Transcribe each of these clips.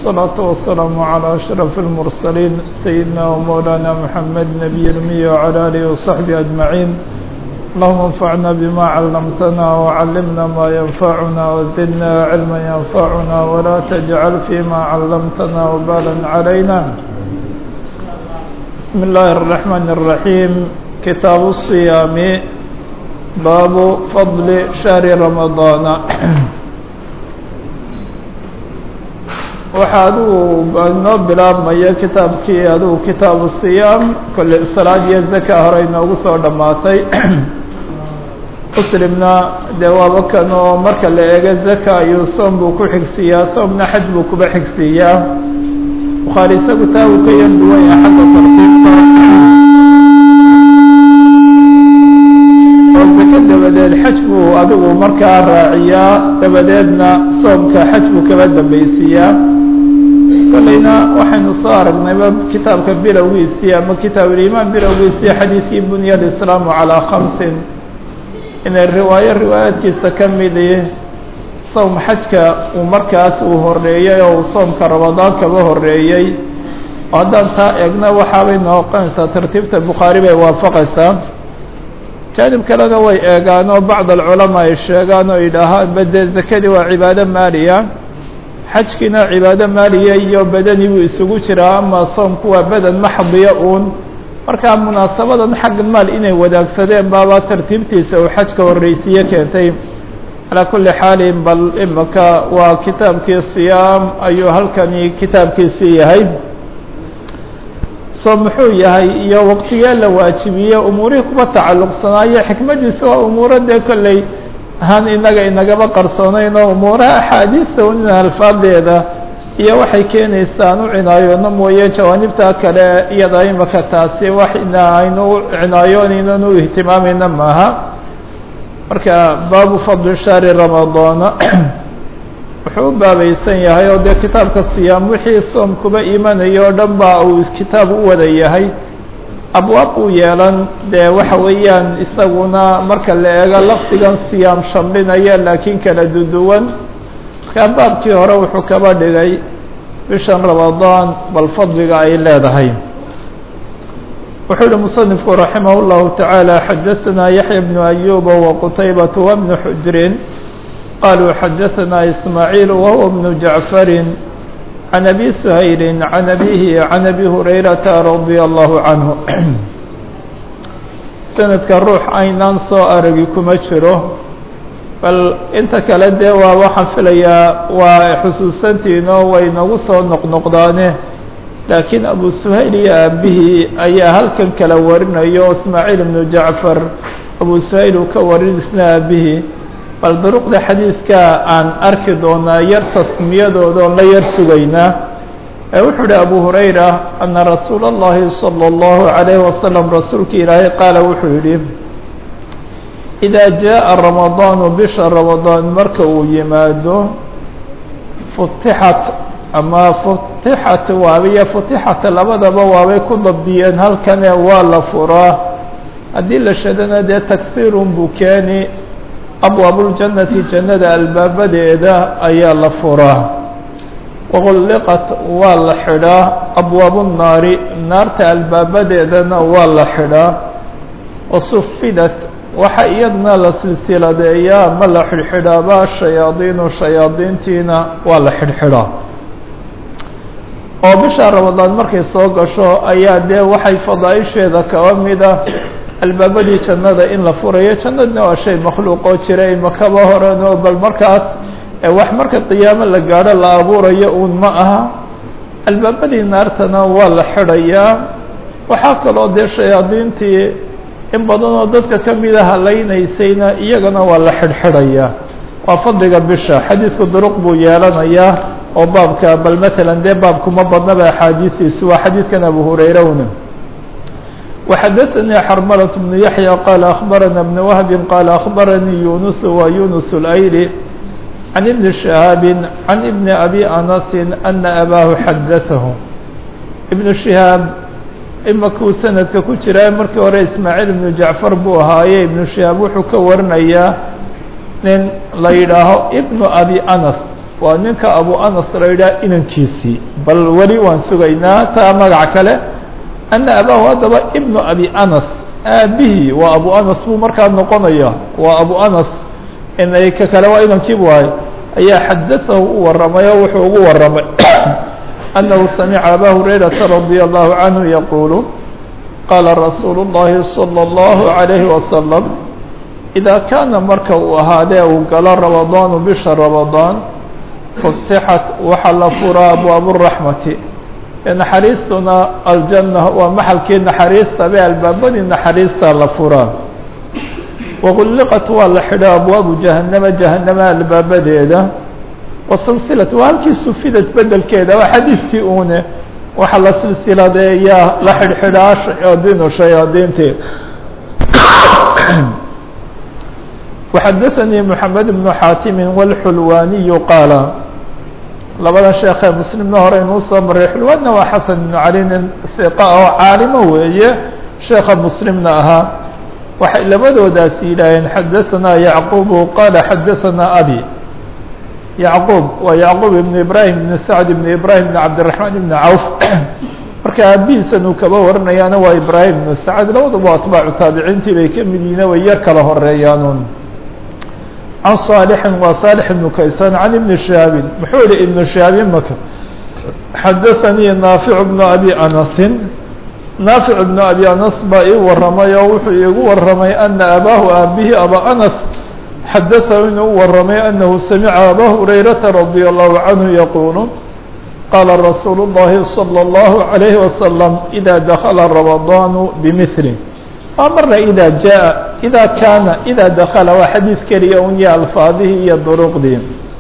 والصلاة والسلام على أشرف المرسلين سيدنا ومولانا محمد نبي الأمي وعلى آله وصحبه أجمعين اللهم انفعنا بما علمتنا وعلمنا ما ينفعنا وزدنا علما ينفعنا ولا تجعل فيما علمتنا وبالا علينا بسم الله الرحمن الرحيم كتاب الصيام باب فضل شهر رمضان waxaa adigu inoo bilaabmaya kitaabkii adigu kitaabu siyaam kolle salaad iyo zaka hore inoogu soo dhammaatay muslimna dee waaba kan oo marka la eego zaka ayuu soom buu ku xigsiiyaa soomna xaj buu kuba xigsiiyaa bukhaari isagu taa uu ka yan duwan yahay xagga tartiibta oo zaka dabadeed xaj buu adigu markaa raaciyaa dabadeedna soomka xaj buu kaba dambaysiiyaa kolleyna waxaynu soo aragnayba kitaabka bilowgiisii ama kitaabulimaan bilowgiisii xadiidkii bunya alislaamu calaa khamsin inay riwaayo riwaayaadkiisa ka midi sowm xajka uu markaas uu horeeyey oo uu soomka ramadaan kaba horeeyey oo haddaan taa eegna waxaabay noqonaysaa tartiibta bukhaari bay waafaqaysaa jaanib kalena way eegaan oo bacd alculamaa ay sheegaan oo yidhaahaan bade zakadii waa cibaado maaliya xajkiina cibaado maaliya iyo badani buu isugu jiraa ama soomku waa badan maxdiya uun markaa munaasabadan xagga maal inay wadaagsadeen baaba tartiibtiisa uu xajka horreysiiye keentay calaa kulli xaalin bal imaka waa kitaabkii siyaam ayuu halkani kitaabkiisii yahay soom muxuu yahay iyo waqtigee la waajibiye umuurihii kuba tacalluqsanaayo xikmadiisa waa umuuro dee kolley ahaan inaga inagaba qarsoonayn oo umuuraha axaadiista in alfaadeeda iyo waxay keenaysaan u cinaayoona mooye jawaanibta kale iyada imaka taasi wax ina aynu cinaayoonaynan u ihtimaamayna maaha marka baabu fadli shahri ramadaana wuxuu u baabaysan yahay oo dee kitaabka siyaam wixii soom kuba imanayo o dhan ba uu kitaab u wada yahay abwaab uu yeelan dee waxa weeyaan isaguna marka la eego lafdigan siyaam shamlinaya laakiin kala duduwan markaa baabkii hore wuxuu kaba dhigay bishan ramadaan bal fadliga ay leedahay wuxuu yihi musanifku raximah اllahu taعaalى xadaثana yaxya bnu ayuba waqutaybata wbnu xujrin qaluu xadaثana ismaaعiil wahuwa bnu jacfari can abi suhayli can abihi can abi hurayrata radia allahu canhu sanadka ruux aynaan soo aragi kuma jiro bal inta kale dee waa waxaan filayaa waa xusuusantiino way nagu soo noqnoqdaane laakiin abu suhayl iyo aabihii ayaa halkan kala warinayo ismaaciil ibnu jacfar abu suhayl uu ka warin isna aabihii bal duruqda xadiidka aan arki doonaa yar tasmiyadooda oon la yar sugaynaa ee wuxuu uhi abu hurayra ana rasuula اllahi salى اllahu عalayh wasalam rasuulka ilaahay qaala wuxuu yidhi idaa jaءa ramadaanu bisha ramadaan marka uu yimaado futixat ama futixat waabiyo futixat labadaba waabay ku dabdiyeen halkane waa la furaa haddii la shadana dee tagsiirun buu keeni abwaabuljannati jannada albaabadeeda ayaa la furaa waqulliqat waa la xidhaa abwaabu nnaari naarta albaabadeedana waa la xidhaa wasufidat waxa iyadna la silsiladeeyaa ma la xidhxidhaaba shayaadiinu shayaadiintiina waa la xidhxidhaa oo bisha ramadaan markay soo gasho ayaa dee waxay fadaaisheeda kaba mida albaabadii jannada in la furayo jannadna waa shay makhluuqoo jira imakaba horeno bal markaas wax marka qiyaamo la gaadho la abuurayo uun ma aha albaabadii naartana waa la xidhayaa waxaa kaloo dee shayaadiintii in badanoo dadka ka mida halaynaysayna iyagana waa la xidhxidhayaa waa fadliga bisha xadiidku duruq buu yeelanayaa oo baabka bal matalan dee baabkuma badnaba axaadiistiisu waa xadiidkan abu hurayrowna وxdثnي xرmلة بن يحيى qال أخبرنا بن وهب qال أخبرني يونس ويونس الأيلي عن بن شهاaب عن بن أبي أنس أن أbاه xdثه بن شهاaب imakuu sanadka ku jira markii hore ismaaعيل بن جaعفر buu ahaaye iبن شهاaب wuxuu ka warinayaa nin la yidhaaho بن أبي أنس waa ninka abu anas la yidhaha inankiisii bal weli waan sugaynaa taa magac kale ana abaahu haddaba ibnu abi anas aabihii waa abu anas buu markaa noqonaya waa abu anas inay ka kale waa inankiibu ahay ayaa xadaahu u waramay oo wuxuu ugu waramay annahu samica aba hurayrata radia allahu canhu yaquulu qaala rasuulu اllahi salى اllahu عalayhi wasalam idaa kaana marka uu ahaadee uu galo ramadaanu bisha ramadaan futixat waxaa la furaa abwaabu raxmati naxariistuna aljanna waa maxalkii naxariista be albaabadii naxariista la furaa wagulliqat waa la xidha abwaabu jahannama jahanama albaabadeeda wasilsilat waa halkii sufidad bedelkeeda waa xadiidkii uune waxaa la silsiladeeyaa la xidhxidhaa shayaadiinu shayaadiintii وxadثnي محamed بن xaatimi wاlxulwaniyu qaala labada sheekee muslimna hore inuu soo maray xulwaanna waa xasan ibnu cali nin hiqa oo caalimo weeye sheeka muslimna ahaa waxay labadoodaas yidhaaheen xadaثanaa yacqubu qaala xadaثanaa abi yacquub waa yacquub ibn ibrahim ibn sacd ibn ibrahim ibn cabdالرaحmaan ibn cawf marka aabihiisan uu kaba waranayaana waa ibrahim ibn sacd labaduba atbaacu taabiciintii bay ka mid yihiin way yar kala horeeyaanuun can صaalixin waa saalix ibnu kaysan can ibni shihaabin muxuu yihi ibnu shihaabin maka xadaثanii naafic bnu abi anasin naafic ibnu abi anas baa ii waramay oo wuxuu iigu waramay ana abaahu aabihi aba anas xadaثahu inuu u waramay anahu samica aba hurayrata radia allahu canhu yaquulu qaala rasuulu اllahi salى اllahu عalayhi wasalam ida dakala ramadaanu bimili waa marna ida jaa ida kaana ida dakala waa xadiid keliya un ya alfaadihii iyo duruqdii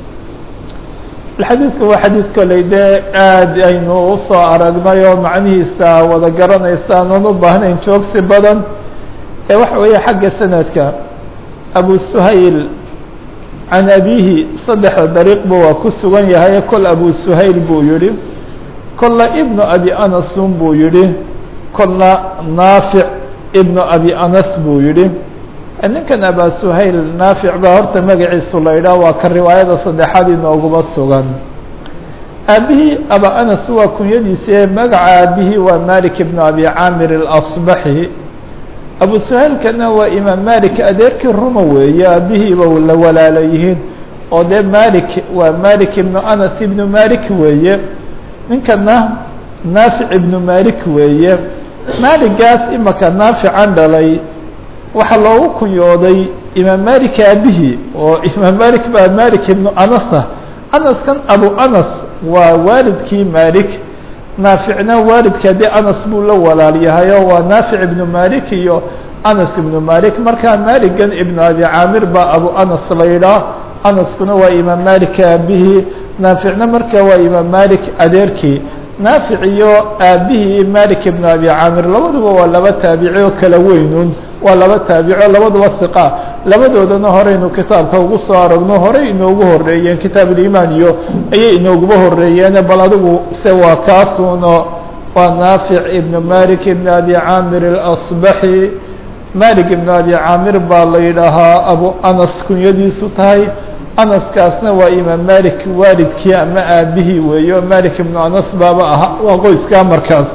xadiidku waa xadiid koley dee aad aynu usoo aragnay oo macnihiisa wada garanaysaan oon u baahnayn joogsi badan ee waxa weeye xagga sanadka abu suhayl can abihi saddexda dariiqba waa ku sugan yahay kol abu suhayl buu yihi kolla ibnu abi anasun buu yihi kolna naafic ibnu abi anas buu yihi ninkan aba suhayl naafic baa horta magaciisu la yidhaah waa ka riwaayada saddexaad inooguma sugan aabihii aba anas waa kunyadiisa magaca aabihii waa malik ibnu abi caamir اlasbaxi abu suhaylkana waa imaam malik adeerkii ruma weeye aabihiiba la walaala yihiin oo dee malik waa malik ibnu anas ibnu malik weeye ninkana naafic ibnu malik weeye maaligaas imaka naafican dhalay waxaa loogu kunyooday imaam malik aabihii oo imaam malik baa malik ibnu anasa anaskan abu anas waa waalidkii malik naaficna waalidka dee anas buu la walaal yahay oo waa naafic ibnu malik iyo anas ibnu malik markaa maligan ibnu abi caamir baa abu anas la yidhaah anaskuna waa imaam malik aabihii naaficna marka waa imaam malik adeerkii naafic iyo aabihii malik ibnu abi caamir labaduba waa laba taabici oo kala weynun waa laba taabico labaduba hiqa labadoodana horeynu kitaabka ugu soo aragno horey inoogu horeeyeen kitaab ulimaan iyo ayay inooguba horeeyeen bal adigu se waa kaasuno waa naafic ibnu malik ibn abi caamir اlasbaxi malik ibn abi caamir baa la yidhaahaa abu anas kunyadiisu tahay anaskaasna waa imaam malik waalidkii ama aabihii weeyo malik ibnu anas baaba ahaa waa qoyskaa markaas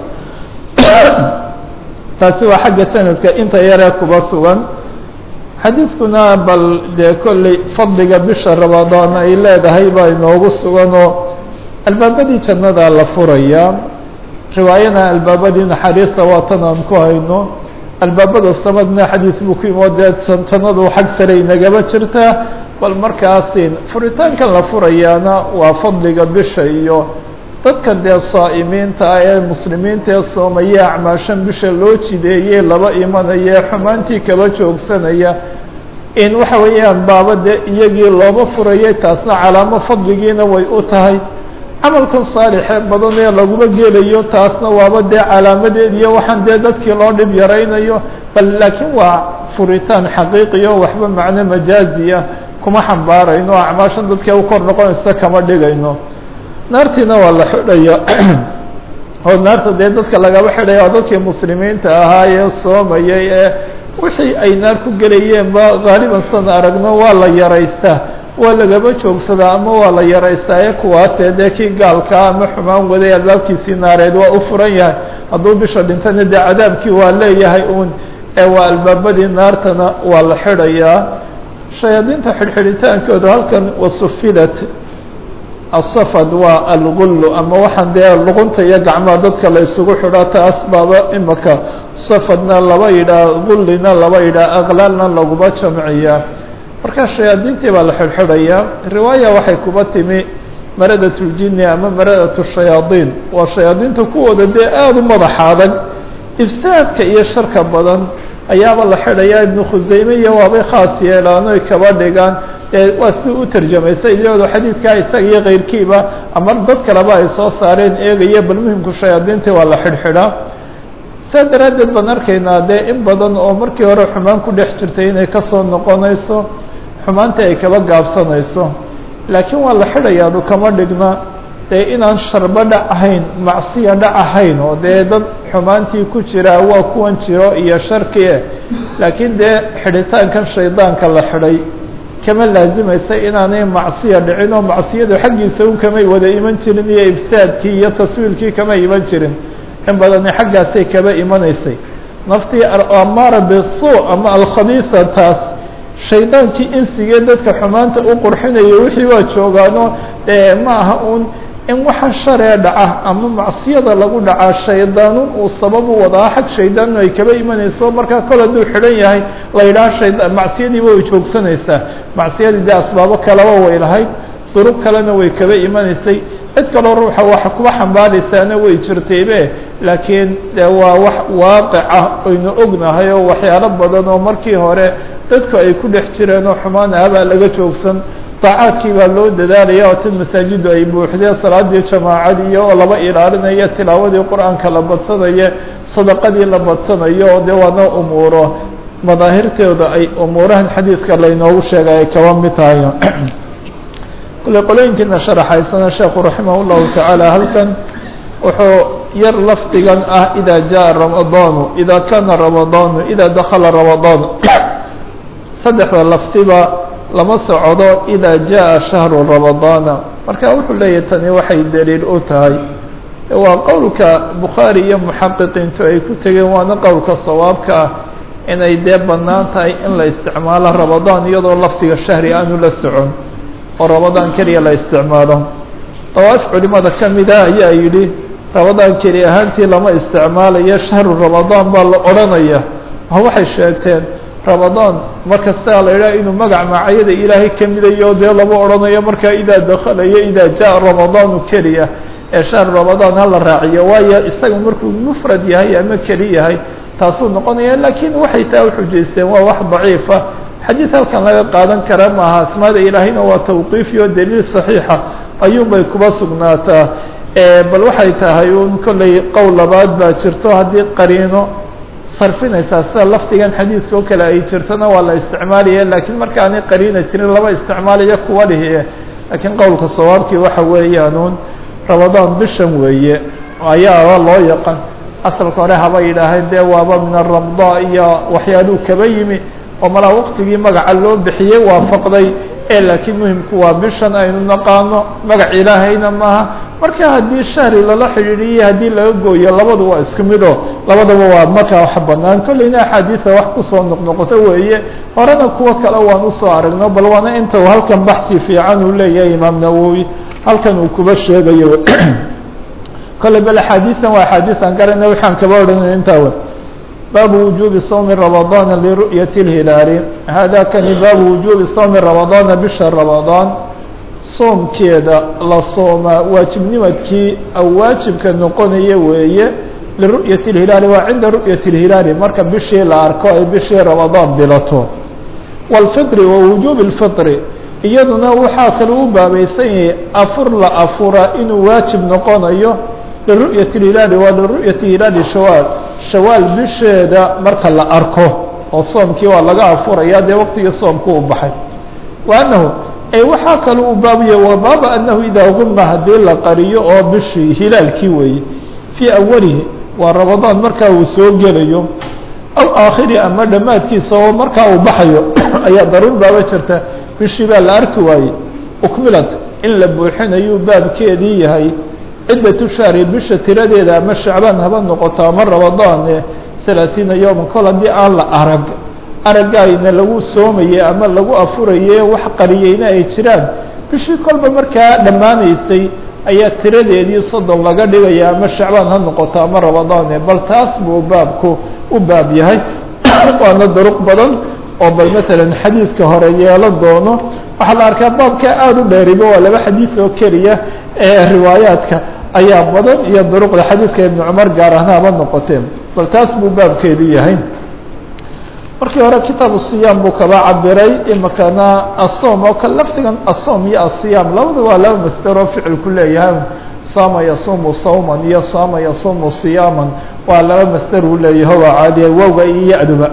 taasi waa xagga sanadka inta yaree kuba sugan xadiidkuna bal dee kolley fadliga bisha ramadaan ay leedahay baa inoogu sugan oo albaabadii jannadaa la furayaa riwaayana albaabadii naxariista waa tan aan ku hayno albaabada samadna xadiis buu ku imo dee jannadu xag sare inagaba jirtaa bal markaasi furitaankan la furayaana waa fadliga bisha iyo dadka dee saa'imiinta ah ee muslimiinta ee soomaya acmaashan bisha loo jideeyey laba imanaya xumaantii kaba joogsanaya in waxa weeyaan baaba dee iyagii looba furayay taasna calaamo fadligiina way u tahay camalkan saalixee badan ee laguma gelayo taasna waaba dee calaamadeed iyo waxaan dee dadkii loo dhib yaraynayo bal laakiin waa furitaan xaqiiqiyo waxba macno majaaziya kuma xambaarayno acmaashan dadkee u kor noqonaysa kama dhigayno naartiina waa la xidhaya oo naarta dee dadka lagaba xidhaya waa dadkii muslimiinta ahaa ee soomayay ee wixii ay naar ku gelayeen ba haaliban san aragno waa la yaraystaa waa lagaba joogsadaa ama waa la yaraystaaye kuwaasee dee kii gaalkaa ama xumaan waday albaabkiisii naareed waa u furan yahay hadduu bisha dhintana dee cadaabkii waa leeyahay uun ee waa albaabadii naartana waa la xidhayaa shayaadiinta xidhxidhitaankooda halkan wasufilat asafad waa algullu ama waxaan dee luqunta iyo gacmaha dadka la isugu xidhaa taas baaba imika safadna laba yidhaah gullina laba yidhaah aqlaalna laguma jamciyaa marka shayaadiintii baa la xidhxidhayaa riwaaya waxay kuba timi maradat ljini ama maradat shayaadiin waa shayaadiinta kuwooda dee aada u madaxa adag ifsaadka iyo sharka badan ayaaba la xidhayaa ibnu khuseyme iyo waabay khaas yeelaan oy kaba dhigaan waa si u tarjamaysa iyadoo xadiidkaa isaga iyo keyrkiiba ama dad kaleba ay soo saareen eegaya bal muhimku shayaadiintii waa la xidhxidhaa saa daraaddeed baan arkaynaa dee in badan oo markii hore xumaan ku dhex jirtay inay kasoo noqonayso xumaantii ay kaba gaabsanayso laakiin waa la xidhayaadu kama dhigna dee inaan sharbo dhac ahayn macsiya dhac ahayn oo dee dad xumaantii ku jiraa waa kuwan jiro iyo sharkie laakiin dee xidhitaankan shaydaanka la xidhay kama laazimaysa inaanay macsiya dhicin oo macsiyadu xaggiisa un kamay wada iman jirin iyo ifsaadkii iyo taswiilkii kama iman jirin in badani xaggaasay kaba imanaysay naftii amaara bisu ama alkhabiisa taas shaydaankii insigee dadka xumaanta u qurxinayo wixii waa joogaano ma aha un in waxa sharee dhaca ama macsiyada lagu dhacaa shaydaanun uu sabab u wadaa xag shaydaannu ay kaba imanayso markaa kol hadduu xidhan yahay la yidhaha shayda macsiyadiiba way joogsanaysaa macsiyadii dee asbaabo kaleba way lahayd durub kalena way kaba imanaysay cid kaloo ruuxa waxa kuba xambaaraysaana way jirtaybe laakiin de waa wax waaqica aynu ognahay oo waxyaalo badan oo markii hore dadku ay ku dhex jireen oo xumaan ahabaa laga joogsan daacaadkii baa loo dadaalaya oo tan masaajidu ay buuxdeen salaadii jamaacadii oo laba ilaalinaya tilaawadii qur-aanka la badsanayo sadaqadii la badsanayo oo dee waana umuuro madaahirtooda ay umuurahan xadiidka laynoogu sheegay ay kaba mid tahay kule qolooyinkiina sharaxaysana sheekhu raximah llahu tacaala halkan wuxuu yar lafdigan ah ida jaءa ramadaanu ida kana ramadaanu ida dakala ramadaanu saddexda laftiba lama socdo ida jaءa shahru ramadaana marka wuxuu leeyahy tani waxay daliil u tahay waa qowlka bukhaari iyo muxaqiqiintu ay ku tegeen waana qowlka sawaabka ah inay dee bannaan tahay in la isticmaalo ramadaan iyadoo lafdiga shahri aanu la socon oo ramadaan keliya la isticmaalo dawaaf culimada ka mida ayaa yidhi ramadaan keli ahaantii lama isticmaalayo shahru ramadaan baa la odhanaya oo waxay sheegteen ramadaan marka sidaa la yidhaha inuu magac maacayada ilaahay ka midayo dee lama odhanayo markaa idaa dakalayo idaa jaa ramadaanu keliya ee shahru ramadaan hala raaciyo waayo isaga markuu mufrad yahay ama keli yahay taasuu noqonaya laakiin waxay taa uxujaysteen waa wax daciifa xadiid halkan laga qaadan kara maaha asmaada ilaahayna waa tawqiifi oo daliil saxiixa ayuunbay kuba sugnaataa bal waxay tahay un kollay qowl labaad baa jirto haddii qariino sarfinaysaa sida lafdigan xadiidka oo kale ay jirtona waa la isticmaalaya laakiin marka aanay qariina jirin laba isticmaalaya kuwa dhihi laakiin qowlka sawaabkii waxa weeyaanuun ramadaan bishan weeye ayaa loo yaqan asalka hore haba yidhaaheen dee waaba min aramda iyo waxyaaluu kaba yimi oo malaa waqtigii magaca loo bixiyey waafaqday ee laakiin muhimku waa bishan aynu naqaano magac ilaahayna maaha marka haddii shahri lala xidhiidhiyo haddii laga gooyo labadu waa isku mid oo labadaba waa markaa wax banaan kolleyna axaadiisa wax kusoo noqnoqoto weeye horena kuwo kale waan usoo aragno bal waana inta uu halkan baxsi fiican uu leeyahay imaam nawowi halkan uu kuba sheegayo kolley bal axaadiisan waa axaadiisan garana waxaan kaba odhanay intaa w baabu wujuubi sawmi ramadaana liru'yati اlhilaali hada kani baabu wujuubi sawmi ramadaana bisha ramadaan soomkeeda la soomaa waajibnimadkii waajibka noqonaya weeye liru'yati اlhilaali waa cinda ru'yati اlhilaali marka bishii la arko ay bishii ramadaan bilato wاlfitri wa wujuubi اlfitri iyaduna waxaa kale u baabaysan yahay afur la afura inuu waajib noqonayo liru'yati اhilaali waa liru'yati hilaali shawaal shawaal bisheeda marka la arko oo soomkii waa laga afuraya dee waqtigii soomku u baxay wa anahu e waxaa kale uu baabaya wa baaba anahu idaa guma haddii la qariyo oo bishii hilaalkii weeye fii awalihi waa ramadaan markaa uu soo gelayo aw aakhiri ama dhammaadkiisa oo markaa uu baxayo ayaa daruur baaba jirta bishii baa la arki waayey ukmilad in la buuxinayuu baabkeedii yahay ciddatu shahri bisha tiradeeda ama shacbaan haba noqoto ama ramadaane halaaثiina yowman kol haddii aan la arag aragayna lagu soomaye ama lagu afuraye wax qariyeyna ay jiraan bishii kolba markaa dhammaanaysay ayaa tiradeedii soddon laga dhigaya ama shacbaan ha noqoto ama ramadaane bal taas buu baabku u baab yahay waana duruq badan oo bal matalan xadiidka hore yeelan doono waxaa la arkaa baabka aada u dheeriba waa laba xadiid oo keliya ee riwaayaadka ayaa badan iyo duruqda xadiidka ibnu cumar gaar ahna haba noqoteen bal taas buu baabkeedu yahay markii hore kitaabu siyaam buu kaba cabiray imakana asoom oo kale lafdigan asoom iyo asiyaam labada waa laba masder oo ficilku leeyahay saama yasuumu sawman iyo saama yasuumu siyaaman waa laba masder uu leeyahay waa caadiya wowga iyo ya-duba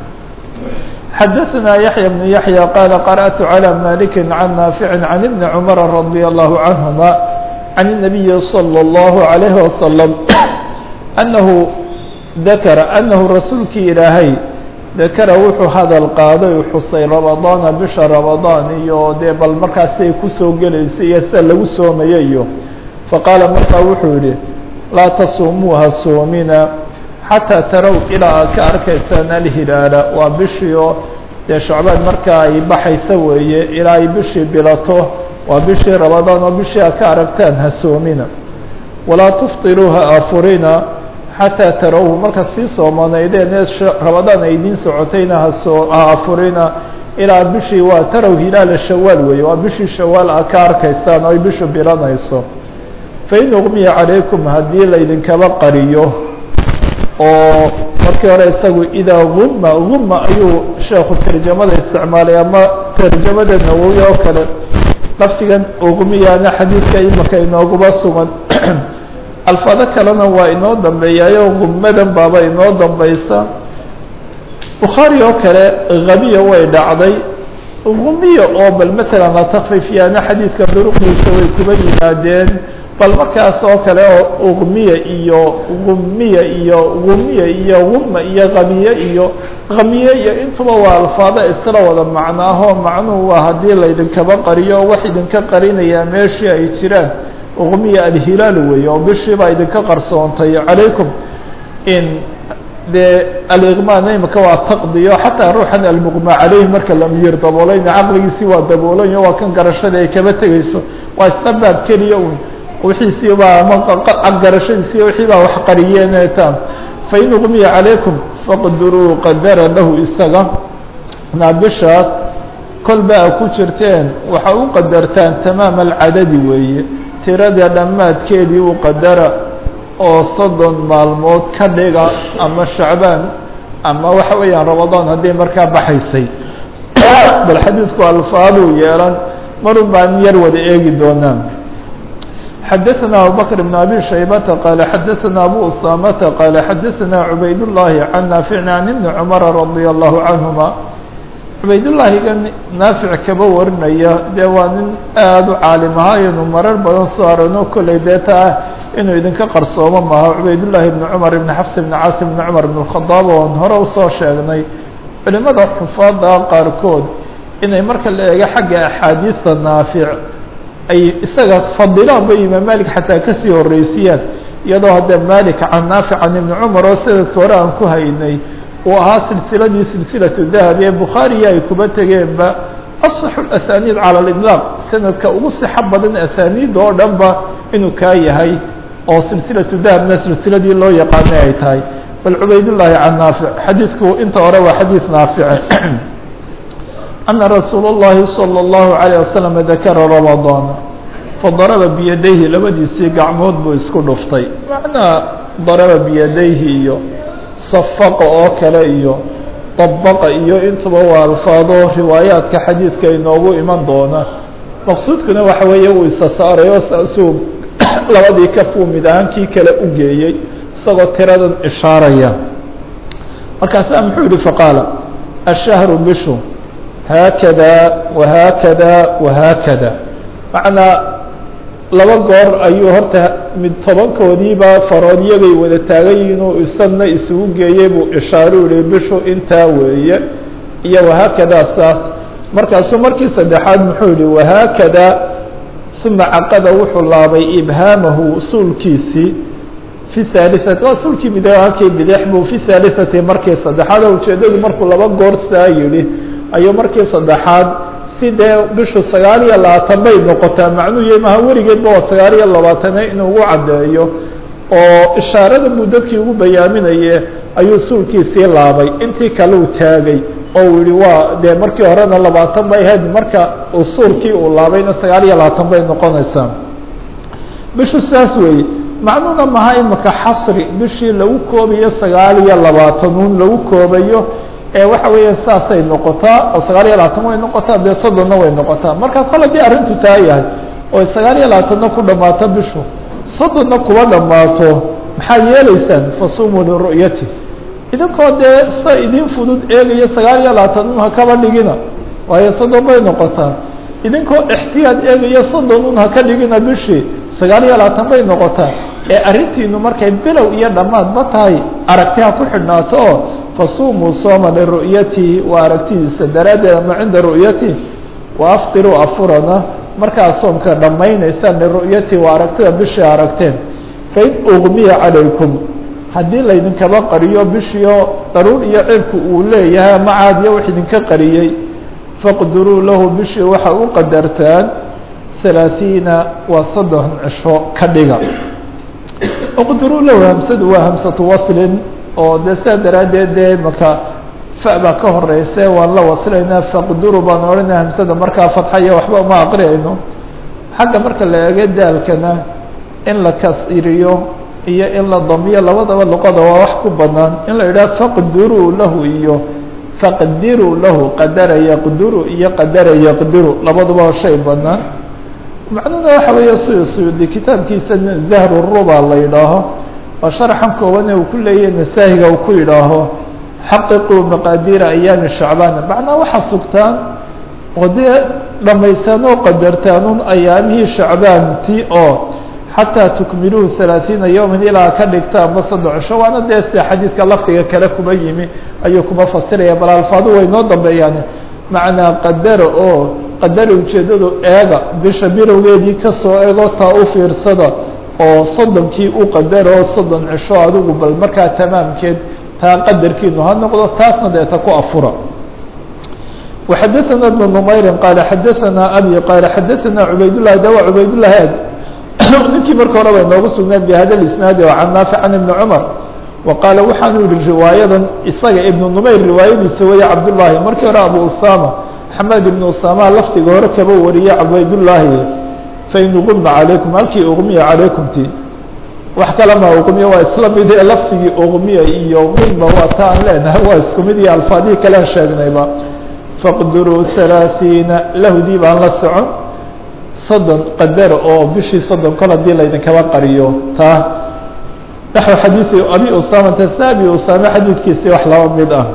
xadaثna yaحyى بن yaحyى qال qarأت عlى malik عan naafiع عan iبn cmr radي الlه عanهma عan النabiyi slى الlه عalيه وasلم أnahu dakra anahu rasuulkii ilaahay dakara wuxuu hadal qaaday xusay ramadaana bisha ramadaan iyo dee bal markaas ay kusoo gelaysay iyo sida lagu soomaya iyo faqaala markaa wuxuu yihi laa tasuumuuha soomina xataa tarow ilaa aad ka arkaysaan alhilaala waa bishii oo dee shacbaan markaa ay baxaysa weeye ilaa ay bishii bilato waa bishii ramadaan oo bishii aad ka aragtaan ha soomina walaa tufطiruu ha afurina xataa tarawhu marka sii soomanaydeen ee ramadaan ay idiin socotayna hasoo ha afurina ilaa bishii waa tarow hilaala shawaal weeye waa bishii shawaal aad ka arkaysaan oo ay bishu bilanayso fain uqmiya calaykum haddii laydinkaba qariyo oo markii hore isagu idaa guma guma ayuu sheekhu tarjamada isticmaalay ama tarjamada nawowi oo kale lafdigan uqmiyana xadiidka imaka inooguba sugan alfaado kalena waa inoo dambeeyaayo gumadan baaba inoo dambaysa bukhaari oo kale habiya way dhacday gumiya oo bal matalan la takfiifyaana xadiidka duruqdiisa way kuba yimaadeen bal markaas oo kale oo uqmiya iyo gumiya iyo gumiya iyo guma iyo kamiye iyo kamiye iyo intuba waa alfaado isla wada macnaahoo macnuhu waa haddii laydinkaba qariyo wax idinka qarinayaa meeshii ay jiraan uqmiya alhilaal weeye oo bishiibaa idinka qarsoontay calaykum in dee aliqmaana imika waa taqdiyo xataa ruuxan almuqma caleyhi marka lamiyir daboolayna caqligiisii waa daboolayo waa kan garashada ay kaba tegeyso waa isla baab keliya un wixiisii baa ama garashadiisii wixii baa wax qariyeenetaan fain uqmiya calaykum faqduruu qadara lahu isaga naa bishaas kolba a ku jirteen waxa u qadartaan tamaama alcadadi weeye tirada dhammaadkeedii u qadara oo soddon maalmood ka dhiga ama shacbaan ama waxa weeyaan ramadaan haddii markaa baxaysay bal xadiidku alfaaduu yeelan marun baan yar wada eegi doonaa xadaثna abubakr بn abi shaybata qaala xadaثna abu usamata qaala xadaثna cubayd الlahi can naafici can ibni cumara radia allahu canهuma cubaydullaahiga naafic kaba warinaya dee waa nin aada u caalim ahaa inuu marar badan soo aragno kolley dee taa inuu idinka qarsoomo maaha cubaydullaahi ibni cumar ibni xafs ibni caasim ibni cumar ibn khadaab oon hore usoo sheegnay culimada xufaada qaarkood inay marka la eego xagga axaadiista naafic ay isaga fadilaan ba imaam malik xataa kasii horeysiyaan iyadoo haddee malik can naafic can ibni cumar oo sanadka hore aan ku haynay uu ahaa silsiladii silsilatu dahabi ee bukhaariya ay kuba tegeenba asaxu asaniid cala aliطlaaq sanadka ugu sixo badan asaniida oo dhan ba inuu kaa yahay oo silsilatu dahabna silsiladii loo yaqaanay ay tahay bal cubaydullaahi can naafic xadiidku inta hore waa xadiid naafice ana rasuula اllahi salى اllahu عalيه wasalam dakara ramadaana fadaraba biyadayhi labadiisii gacmood buu isku dhuftay macnaa daraba biyadayhi iyo safaqa oo kale iyo dabaqa iyo intuba waa alfaado riwaayaadka xadiidka inoogu iman doona maqsuudkuna waxa weeye uu isa saaray oo saasuu labadii kafuu mid ahaankii kale u geeyey isagoo tiradan ishaaraya markaasaa muxuu yihi faqaala ashahru bishu haakada wahaakada wahaakada macnaa laba goor ayuu horta mid tobankoodiiba farood iyagay wada taagayiin inuu isadna isugu geeyey buu ishaaru yihi bishu intaa weeye iyo wahaakadaa saas markaasuu markii saddexaad muxuu yihi wahaakada uma caqada wuxuu laabay ibhaamahu suulkiisii fi haaliati waa suulkii bid halkii bidix buu fi haaliati markii saddexaad oo ujeedadu markuu laba goor saa yihi ayuu markii saddexaad si dee bishu sagaal iyo labaatan bay noqotaa macnuu yahay maha weligeedba waa sagaal iyo labaatane inuu ugu caddeeyo oo ishaarada buu dadkii ugu bayaaminaye ayuu suulkiisii laabay intii kale uu taagay oo uu yihi waa dee markii horena labaatan bay ahayd marka uu suulkii uu laabayna sagaal iyo labaatan bay noqonaysaa bishu saas weeye macnuuna maha imika xasri bishii lagu koobayo sagaal iyo labaatanuun lagu koobayo ee waxa weeya saasay noqotaa oo sagaal iyo labaatan way noqotaa dee soddonna way noqotaa marka kol haddii arrintu taa yahay oo sagaal iyo labaatanna ku dhammaato bishu soddonna kuba dhammaato maxaad yeelaysaan fasumuu liru'yati idinkoo dee sa idin fudud eegaya sagaal iyo labaatan ha kaba dhigina waayo soddon bay noqotaa idinkoo ixtiyaad eegaya soddon un ha ka dhigina bishii sagaal iyo labaatan bay noqotaa ee arrintiinu markay bilow iyo dhammaadba tahay aragti ha ku xidhnaato oo fasumuu sooma liru'yatihi waa aragtidiisa daraaddeed ama cinda ru'yatihi wa aftiruu afurana markaa soomka dhammaynaysaan liru'yatihi waa aragtida bishii aragteen fain ugmiya calaykum haddii laydinkaba qariyo bishiio daruur iyo cirku uu leeyahay ama caadiya wax idinka qariyey faqduruu lahu bishii waxa u qadartaan halaaثiina waa soddon cisho ka dhiga uqduruu lahu hamsadu waa hamsatu waslin oo dee sidaa daraaddeed dee maka fa baa ka horeyse waan la wasilaynaa faqduru baan odhanaya hamsada markaa fadxaya waxba uma aqriyayno xagga marka la eego daalkana in la kasiriyo iyo in la damiyo labadaba luqada waa wax ku banaan in la yidhaha faqduruu lahu iyo faqdiruu lahu qadara yaqduru iyo qadara yaqdiru labaduba shay banaan macnuhuna waxa weeye sida suyuudi kitaabkiisa zahru ruba la yidhaaho waa sharaxan kooban ee uu ku leeyahay nasaahiga uu ku yidhaaho xaqiquu maqaadiira ayaami shacbaan macnaa waxaa sugtaan oo dee dhamaystaan oo qadartaan un ayaamihii shacbaanti oo xataa tukmiluuhu halaaثiina yowman ilaa ka dhigta amba soddon cisho waana dee sida xadiidka lafdiga kale kuma yimi ayuu kuma fasiraya bal alfaadu way noo dambeeyaan macnaa qadara oo qadara ujeedadu eega bisha bilowgeedii kasoo ego taa u fiirsada oo soddonkii u qadaro oo soddon cisho adigu bal markaa tamaamkeed taa qadarkiinu ha noqdo taasna deeta ku afura وxadثna بن نmayri qال xadثna abي qال xadثna cubaydالlah dawa cubaydالlah ag ninkii marka hore bay noogu sugneen bhada isnaadi oo can naafic can ibni cumar wa qaala waxaanu yihi riwaayadan isaga ibnu numayr riwaayadiisa weeye cabdullaahi markii hore abu usama xamed ibnu usama lafdiga hore kaba wariye cubaydullaahi fain uquma calaykum halkii uqmiya calaykumti wax kale ma uqmiya waa isla mid ee lafdigii uqmiya iyo quma waa ta aan leenahay waa isku mid iyo alfaadihii kalean sheegnayba faqduruu halaaثiina lahdii baan la socon soddon qadar oo bishii soddon kol hadii laydinkaba qariyo taa naxو xadiiثi abi usamata sa abi usame xadiidkiisi wax laba mid ah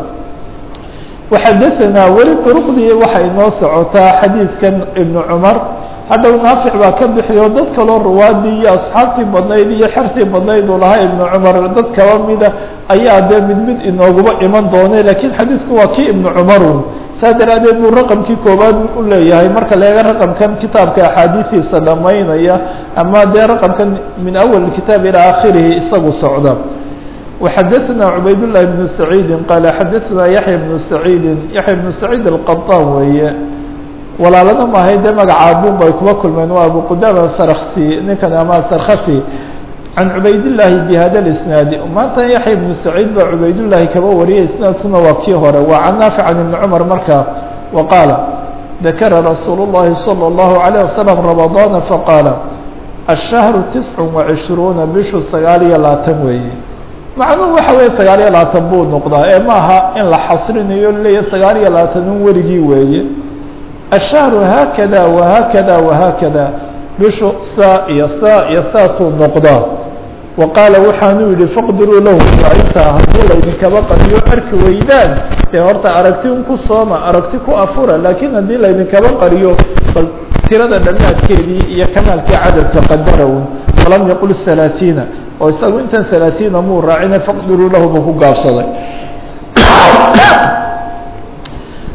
waxadaثanaa weli duruqdii waxay noo socotaa xadiidkan ibnu cumar hadhow naafic baa ka bixiyo dad kaloo ruwaadii iyo asxaabtii badnayd iyo xertii badnayd uu lahaa ibnu cumar dad kaba mida ayaa dee mid mid inooguba iman doonay lakiin xadiidku waa kii ibnu cumarun saa daraadeed buu raqamkii koobaad u leeyahay marka la eega raqamkan kitaabka axaadiistiisa dhamaynaya ama dee raqamkan min awal kitaab ilaa akhirihi isagu socda وxadثna cubaydاللahi بن سacيidi qaala xadaثna yaحya بن سacيidi yaحya بن سacيid الqaطan weeye walaalada maahay dee magacaabun bay kuba kulmeen waa abu qudama sarksi ninkan ama sarkasi can cubaydالlahi bhada اisnaadi maanta yaحya بن سacيid baa cubaydالlahi kaba wariyay isnaadkuna waa kii hore waa can naafic can iبn cmar markaa wa qaala dakara rasuul الlahi salى الlahu عalيه waslم رamaضاna faqaala الشhهر تiسع وعشhروuنa bishu sagaal iyo labaatan weeye macnuhu waxa weeye sagaal iyo labaatan buu noqdaa ee maaha in la xasrinayo leeyahy sagaal iyo labaatan un weligii weeye الشhهر haakada وhaakada وhaakada bishu saa iyo saa iyo saasuu noqdaa wa qaala waxaanuu yihi faqdiruu lahu waa intaa haddii laydinkaba qadiyo arki weydaan dee horta aragti un ku sooma aragti ku afura laakiin haddii laydinkaba qariyo bal tirada dhammaadkeedii iyo kamaalkii cadadka qadara un walam yaqul halaaثiina oo isagu intan halaaثiina muu raacina faqdiruu lahu buu ku gaabsaday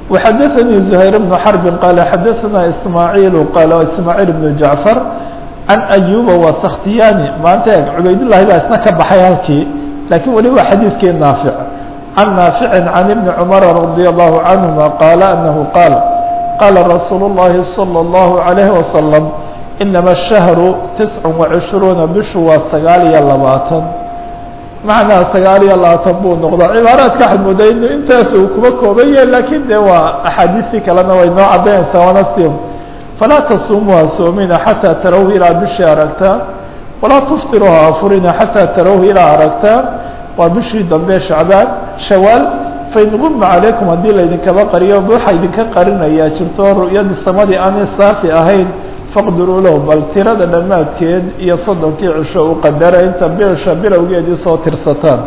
وxadثnي زهير بن حرب qال xadثna إسmاعيل qال إسmاعيل بن جعفر عن أيوب وسkhtiyani maanta eg cubaydاللahi baa isna ka baxay halkii lakiin weli waa xadiidkii ناaفع عن ناaفع عن بن cمر رضي الله عنهما qال أنه qال qال رsuuل اللhi صلى الله عليه وسلم إنما الشهر تسع وعشhروuنa bishu waa sagaal iyo labaatan macnaa sagaal iyo labaatan buu noqdaa cibaaraadka waxaad moodaa inu intaas uu kuma kooban yahay lakin de waa axaadiistii kalena way noo cadaynaysaa waana sim falaa tasuumuha soomina xataa tarawhu ilaa bishii aragtaan walaa tuftiruha afurina xataa tarawhu ilaa aragtaan waa bishii dambe shacbaan shawaal fain guma calaykum haddii laydinkaba qariyo waxa idinka qarinayaa jirto ru'yadii samadii aanay saafi ahayn faqdiruu lahu bal tirada dhammaadkeed iyo soddonkii cisho u qadara inta bisha bilowgeedii soo tirsataan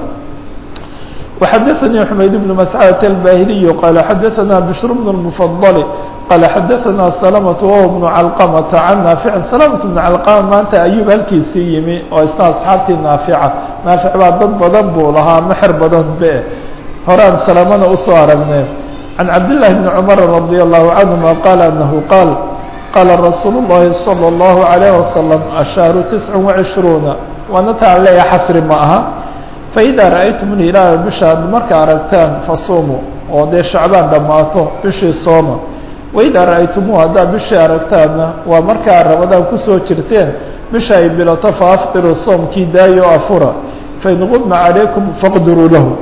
وxadثnي حmayd بن مسcدة الbاhiliي qال xadثna بشhr بن المفضل qال xadثna سلمة وهو بن علqمة عن ناaفع سلمة بن علqمة maanta ayub halkiisii yimi oo isna أصxaabtii نaaفعة نaaفع baa dad badan buu lahaa mxer badan be horaan سلمna usoo aragnay عن cabdاللahi بن cمر رضي الله عنهma qال أنه qاaل qاla رasuul الlahi صلى الله عليه وسلم الشhهر تسع وعشhروuنa waana taan leeya xasri ma aha فإdا رأyتm الهilaala bisha ad marka aragtaan fasuumuu oo dee shacbaan dhammaato bishii sooma وإdaa ra'aytumuhu haddaad bishii aragtaanna waa markaa rabadaan kusoo jirteen bisha ay bilato faafطiruu soomkii daayo afura fain guma عalaykum faqdiruu lahu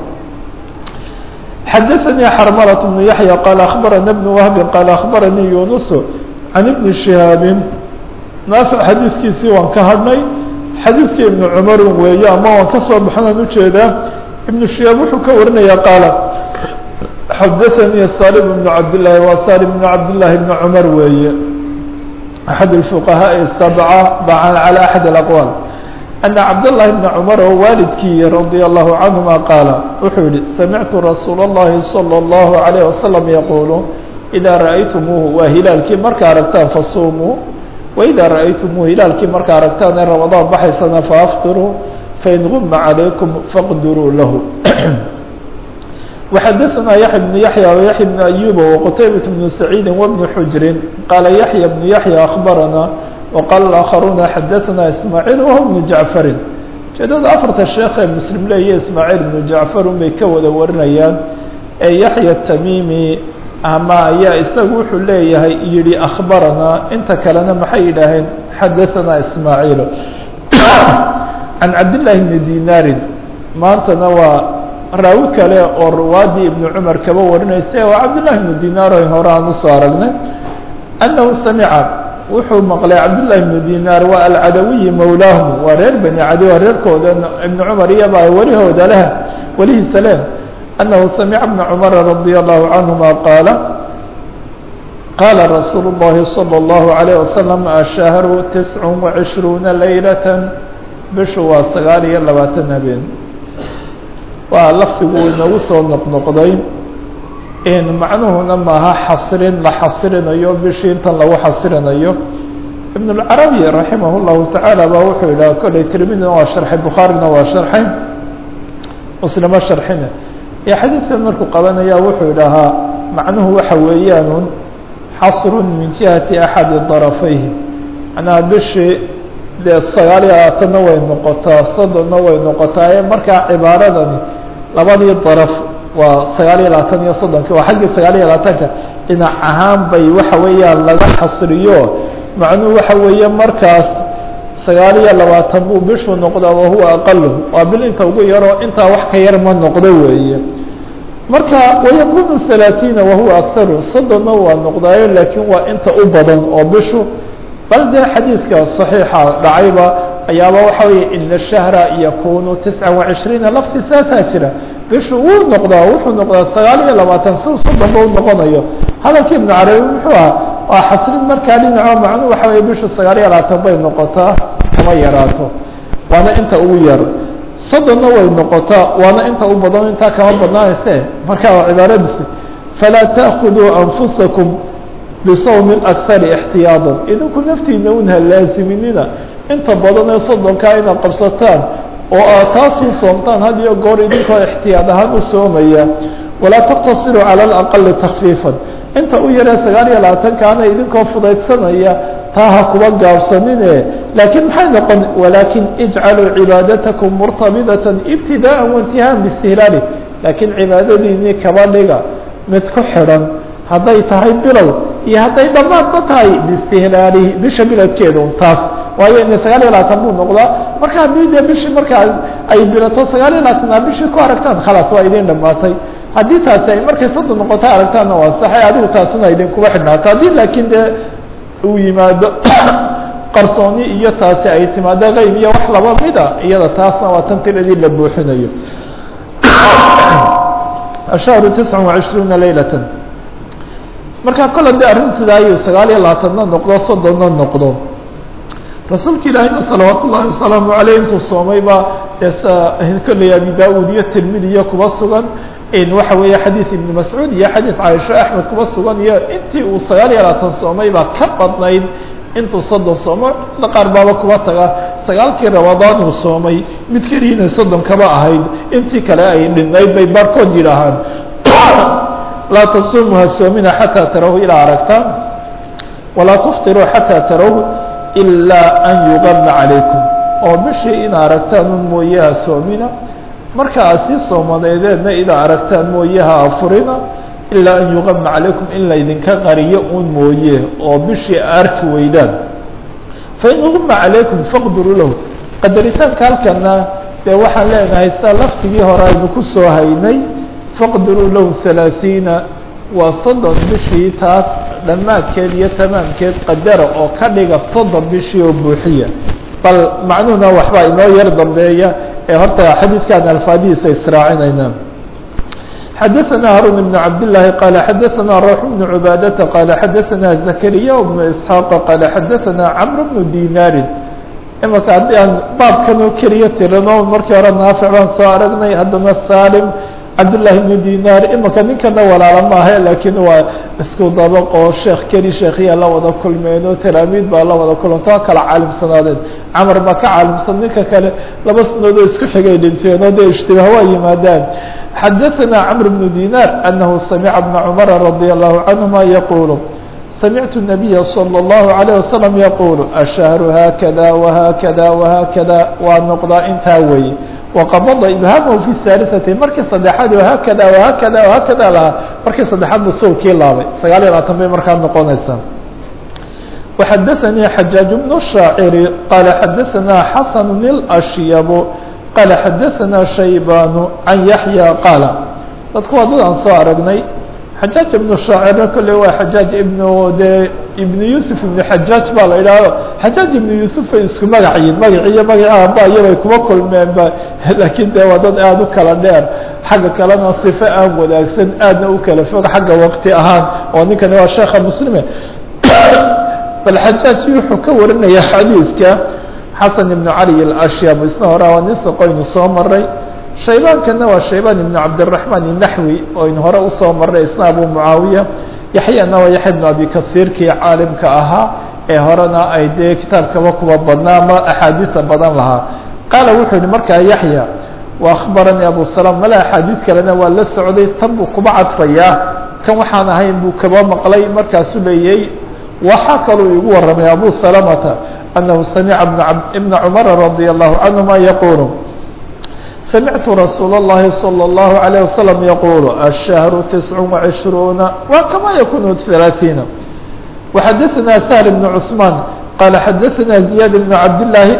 xadaثnي xrmلة بن yaحyى qال أخbarana بن وهب qال أخbaranii yuنس عن بن شhihaabi naafic xadiiskiisii waan ka hadhnay xadiidkii ibnu cumarin weeye ama waan ka soo baxnaan ujeedaa ibnu shihaab wuxuu ka warinayaa qaala xadaثanii salim ibnu cabdillaahi waa salim ibnu cabdillaahi ibni cumar weeye axad الfuqahaaءi sabca bacan calى axad اlaqwaal ana cabdالlahi bna cumar oo waalidkii radia allahu canهuma qaala wuxuu yihi samictu rasuula اllahi salى اllahu عalيه wasalam yaquulu idaa ra'aytumuuhu waa hilaalkii marka aragtaan fasuumuu وإdا رأyتmوه hilaalkii marka aragtaan ee رaمaضان baxaysana faafطiruu fain غuma عalayكم faqdiruu lahu وxadثna yaحيى بن yaحyى وyaحيى بن أyوب وqتayبة بن سعيid وبن xujri qاala yaحyى بن yaحyى أخbarana وqاl الآkخaruuna xadثna إسmاعيل وهو بن جaعفri ujeedada afarta sheekh ee mslim leeya ismاعيل بن جaعفr un bay ka wada warinayaan ee yaحyى التmimi ama ayaa isagu wuxuu leeyahay yihi أخbarana inta kalena maxay yidhaaheen xadaثna ismaaعيil can cabdاللahi بni dinaari maantana waa raawi kale oo ruwaadii ibn cumar kaba warinaysa waa cabdالlahi بnu dinaar o hore aan usoo aragnay أnahu samica wuxuu maqlay cabdالlahi بnu dinaar waa alcadawiyi mowlaahum waa reer bani cadi waa reerkooda ibn cumar iyaba welihooda leh welihiisa leh أنه سمع بن cمر رضي الله عنهما قال قال رsuuل اللhi صلى الله عليه وسلم الشhهر تسع وعشhروuنa ليلة bishu waa sagaal iyo labaatan habeen waa lafdigu inagu soo noqnoqday macnuhuna maaha xasrin la xasrinayo bishii intan lagu xasrinayo iبن الcرaبي رaحimه الlahu taعالى ba wuxuu yidhah koley tirmidina waa sharxay bukhaarina waa sharxay mslimo sharxina ee xadiidkan markuu qabanaya wuxuu idhahaa macnuhu waxa weeyaanun xasru min jihati axadi darafayhi macnaha bishii dee sagaal iyo labaatanna way noqotaa soddonna way noqotaa ee markaa cibaaradani labadii daraf waa sagaal iyo labaatan iyo soddonki waa xaggii sagaal iyo labaatanka dhinac ahaan bay waxa weeyaan laga xasriyo macnuhu waxa weeye markaas sagaal iyo labaatan buu bishuu noqdaa wahuwa aqalu waa bil inta ugu yaroo intaa wax ka yar ma noqdo weeye marka wayakunu halaatiina wahuwa akharu soddonna waa noqdaayo laakiin waa inta u badan oo bishu bal dee xadiidka صaxiixa dhacayba ayaaba waxa weeye ina shahra yakunu tisca وacishriina lafti saasaa jira bishu wuu noqdaa wuxuu noqdaa sagaal iyo labaatan si soddonba u noqonayo hadalkii ibnu carabi muxuu aha waa xasrin markaa dhinaco macnuu waxa weye bishu sagaal iyo labaatan bay noqotaa kama yaraato waana inta ugu yar soddonna way noqotaa waana inta u badan intaa kama badnaanayse markaa waa cibaaradiisi falaa taأkuduu anfusakum bisawmi akari اxtiyaadan idinku naftiina un ha laaziminina inta badan ee soddonkaa inaad qabsataan oo aad taasuu soomtaan had iyo goor idinkoo ixtiyaad ahaan u soomaya walaa taqtasiruu calى اlaqali takfiifan inta u yaree sagaal iyo labaatankaana idinkoo fudaydsanaya taa ha kuba gaabsanine laakiin maxay noqon walaakin ijcaluu cibaadatakum murtabidatan ibtidaءa waintihaan biistihlaali laakiin cibaadadiinii kaba dhiga mid ku xidhan hadday tahay bilow iyo hadday dhammaadba tahay biistihlaalihi bisha biladkeeda un taas waayo ina sagaal iyo labaatan buu noqdaa marka haddii dee bishii markaa ay bilato sagaal iyo labaatan a bishii ku aragtaan khalaas waa idin dhamaatay haddii taasi ay markay soddon noqoto aragtaanna waa saxay adigu taasuna idinkuba xidhnaato haddii laakiin dee uu yimaado qarsooni iyo taasi ay timaado qeyb iyo wax laba mida iyada taasna waa tan tiradii la buuxinayo ashahru tisca وacishruuna laylata marka kole de arrintidaayuu sagaal iyo labaatanna noqdo soddonna noqdo rasuulka ilaahayna salawaat ullahi wasalaamu aleyh intuu soomay baa dee kolley abi da-ud iyo tirmidi iyo kuba sugan waxa weeye xadiid ibni mascuud iyo xadiid caaisho axmed kuba sugan iyo intii uu sagaal iyo labaatan soomay baa ka badnayd intuu soddon soomo da qaar baaba kuba taga sagaalkii ramadaan uu soomay mid keliina soddon kaba ahayd intii kale ay dhinayd bay baarkood yidhaahaan laa tasuumu ha soomina xataa tarahu ilaa aragtaan walaa tuftiruu xataa tarahu ilaa an yugama calaykum oo bishii ina aragtaan un mooye ha soomina marka aad sii soomadeedeedna idaa aragtaan mooye ha afurina ilaa an yugama calaykum in laydinka qariyo un mooye oo bishii arki weydaan fain uguma calaykum faqdiruu lahu qadaritaanka halkana dee waxaan leenahay sida laftigii hore aynu ku soo haynay faqdiruu lahu halaaثiina waa soddon bishii taas dhammaadkeed iyo tamaamkeed qadara oo ka dhiga soddon bishii oo buuxiya bal macnuhuna waxbaa inoo yar dambeeya ee horta xadiidkan alfaadihiisa israacinayna xadaثna harun بن cabd للahi qال xadaثna rوح بن عbaadةa qال xadaثna زكريا بن إسحاaq qال xadaثna cمر بن dinاri imaka haddii aan baabkanoo keliya tirano markii hore naafic baan soo aragnay haddana salim cabdالlahi بن dinar imaka ninkana walaala maaha lakiin waa isku dabaq oo sheekh keli sheekhiya la wada kulmeeno talaamiid baa la wada kulantoo kala caalimsanaadeen camar baa ka caalimsan ninka kale laba sanadood isku xigay dhinteen oo dee ishtibaah waa yimaadaan xadaثna cمر بن dinar أنه samca بن cmر رadي الlه عanهma yqul samictu النabiya slى الlه عليه وsلم yqul الشhهر haakada وhaakada وhaakada waa noqdaa intaa weeye وqabضa ibhaamhu في الثالثati markii saddexaad haakada وhaakada وhaakada lahaa markii saddexaad ba soolkii laabay sagaal iyo labaatan bay markaa noqonaysaa وxadaثnii xajaaج بن الشhaacir qال xadaثna xasن الأشyب qال xadaثna shaybaan can yaحyى qaala dadku waa dad aan soo aragnay xajaaج ibnu shaacirna kolley waa xajaaج ibnu de ibnu yuusuf ibnu xajaaj baa la idhaaho xajaaج ibnu yuusuf ay isku magaciyiin magaci iyo magaca aba iyabay kuma kulmeen ba laakiin de waa dad aada u kala dheer xagga kalena صifo aan wadaagsan aadna u kala fog xagga waqti ahaan oo ninkani waa sheekha muslime bal xajaaج wuxuu ka warinaya xadiidka xasan ibnu cali alashyaab isna hore waa nin saqoynu soo maray shaybaankana waa shaybaan ibnu cabdiraxmaan inaxwi oo aynu hore usoo maray isna abu mucaawiya yaxyana waa yaxya ibnu abi kasiirkii caalimka ahaa ee horena ay dee kitaabkaba kuba badnaa ama axaadiisa badan lahaa qaala wuxuu yihi markaa yaxya wa akhbaranii abu salaam male axaadiis kalena waa la socday tan buu kuba cadfayaa kan waxaan ahayn buu kaba maqlay markaasuu leeyay waxaa kaluu igu warramay abu salamata أنه سمع بن عمر رضي الله عنهما يقول سمعت رsuuل اللhi صلى الله عليه وسلم يقول الشهر تسع وعشhروuن وكما يكون ثلاثين وحدثنا سهل بن عثمان قال حدثنا زياد بن عبد الله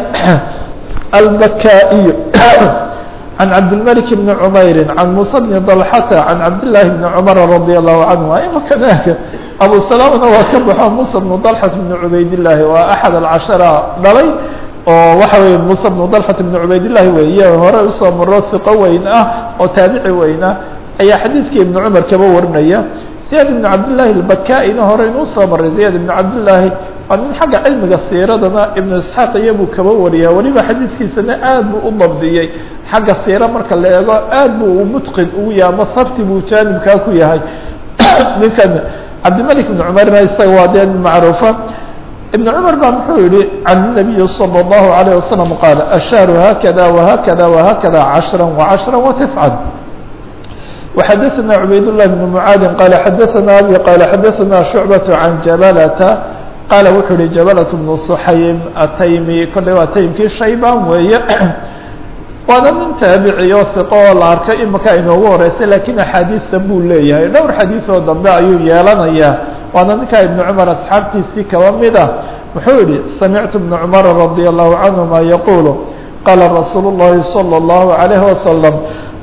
البكائي عن عبد الملك بن عمير عن موسى بن طلحة عن عبد الله بن عمر رضي الله عنهما imkنk أبو سلامna waa ka baxo موسى بن طلحة بن عubayd اللahi waa أحد الcaشhرة dhalay oo waxa wey موسى بن طلحة بن عubayd اللahi weeye hore usoo maro ثiqo weyn ah oo taabici weyn ah ayaa xadiidkii iبن cمر kaba warinaya زياد بن cabdاللahi البكائna hore inuu soo maray زياد بن cabdاللahi waa nin xagga cilmiga siiradana iبن isحاaq iyabuu kaba wariya weliba xadiidkiisana aad buu u dabdiyey xagga siira marka la eego aad buu mutqin ugu yahay ama sabti buu jaanibkaa ku yahay ninkan cabdimلك بن cmerna isaga waa dee macruufa iبن cmر ba muxuu yihi can النabiyi slى الlaهu عalيه وasلم qaal الشhهر haakada وhaakada وhaakada caشhrا وcaشhrا وتسعا وxadثna عubayd لله بن mعاad qال xadثna abي qال xadثna شhuعبة عan jabalةa qaala wuxuu uhi jabalaة بن صxaym ataymi kolley waa taymkii shayban weeye waana nin taabici oo hiqo oo la arkay imika inoogu horeysay lakiin axaadiista buu leeyahay dhowr xadiis oo dambe ayuu yeelanayaa waana ninkaa ibn cumar asxaabtiisii kaba mid ah wuxuu yihi samictu بن cmar radي الlahu canهuma yaqulu qaala rasuul الlahi slى الlahu عalيه waslم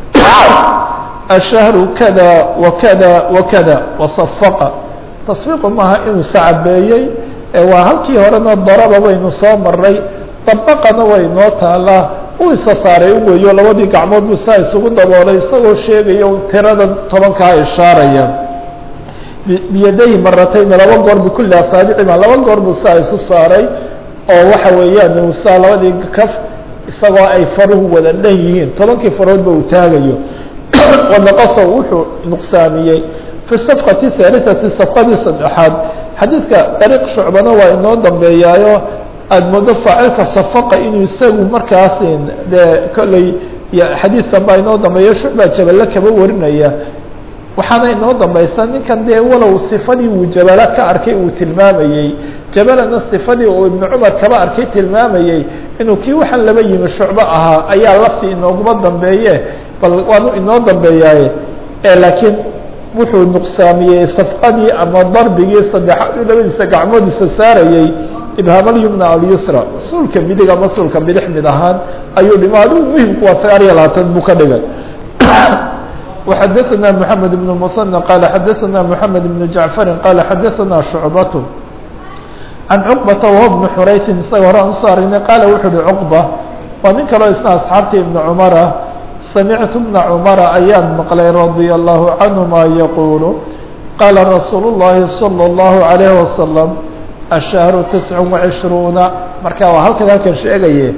ashahru kada wakada wakada wasafaqa tasfiiqu maaha inuu sacabeeyey ee waa halkii horena daraba waynu soo maray dabaqana way noo taalaa uu isa saaray u weeyo labadii gacmood buu saa isugu daboolay isagoo sheegaya tirada tobankaa ishaaraya biyadayhi maratayni laba goor bikulli asaabicima laba goor buu saa isu saaray oo waxa weeyaan uu saa labadii kaf isagoo ay faruhu wada dhan yihiin tobankii faroodba uu taagayo ونqص wuxuu نqsaamiyey في الصفقة الثالثة صفqadii saddexaad xadiidka طريq شhucbana waa inoo dambeeyaayo aada moodo faacilka صفqa inuu isagu markaas de kolley xadiidkan baa inoo dambeeya shucba jabale kaba warinaya waxaana inoo dambaysa ninkan dee walow صifadii uu jabala ka arkay uu tilmaamayey jabalana صifadii uu iبن cmar kaba arkay tilmaamayey inuu kii waxaan laba yimi shucbo ahaa ayaa lafti inooguma dambeeye bal waanu inoo dambeeyaaye laakiin wuxuu nuqsaamiyey safqadii ama darbigii saddexaad u labadiisa gacmoodiisa saarayey ibhaamalyumna alyusra suulka midig ama suulka bidix mid ahaan ayuu dhima adigu muhimku waa sagaal iyo labaatan buu ka dhigay وxadثna محamed بن المثنى qال xadثna محamed بن جaعفr qال xadثna شhuعبة عan cقبةa وهو بن xurayثin isaga hore aan usoo aragnay qaala wuxu uhi cqبة waa nin kaloo isna asxaabta iبن cmra samictu بna cmra ayaan maqlay radي الlahu canهuma yaqul qaala rasuul الlahi slى الlahu عalيه وasلم الشhهر تiسع وعشhروuنa marka waa halkan halkan sheegaye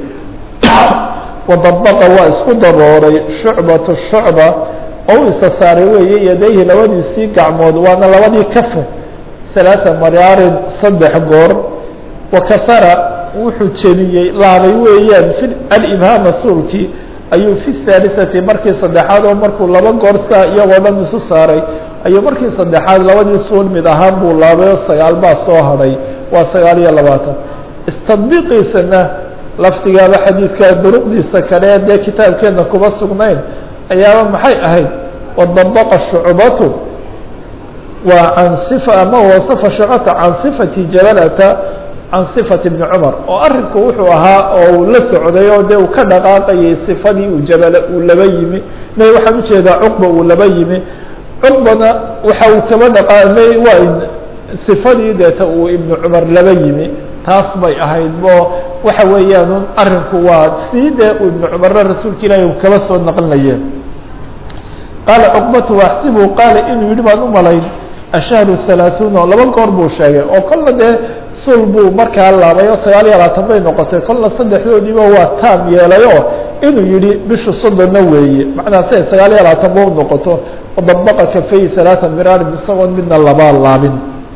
وdبqa waa isku dabooray شhuعbaة شhuعبة oo u isa saaray weeye yadayhi labadiisii gacmood waana labadii kafu ثaلaaثa maraarin saddex goor wakasara wuxuu jebiyey laabay weeyaan fi alibhaama suulkii ayuu fi الثaaliثati markii saddexaad oo markuu laba goor saa iyagoo dhan isu saaray ayuu markii saddexaad labadii suul mid ahaan buu laabay oo sagaal baa soo hadhay waa sagaal iyo labaatan istadbiiqiisana laftigaaba xadiidka duruqdiisa kale dee kitaabkeena kuma sugnayn ayaaba maxay ahayd wadabaqa shucbatu waa can صifa ama wasafa shucbata can صifati jabalata can صifati bni cumar oo arinku wuxuu ahaa oo uu la socday oo dee uu ka dhaqaaqayay صifadii uu jabala uu laba yimi may waxaan ujeedaa cuqba uu laba yimi cuqbana waxa uu kaba dhaqaamay waa صifadii deeta uu ibnu cumar laba yimi taas bay ahayd bo waxa weeyaan arinku waa sii dee uu ibnu cumarna rasuulka ilaahi u kaba soo naqlinaye qaala cuqbatu axsibu qaala inuu yihi baan u malayn ashahru halaaثuuna laba goor buu sheegay oo kolna dee sul buu markaa laabay oo sagaal iyo labaatan bay noqotay kolna saddexdoodiiba waa taam yeelay oo inuu yihi bishu soddonna weeye macnaa siay sagaal iyo labaatan ba u noqoto wadabaqa kafay halaaa miraarin isagoon midna labaa laabin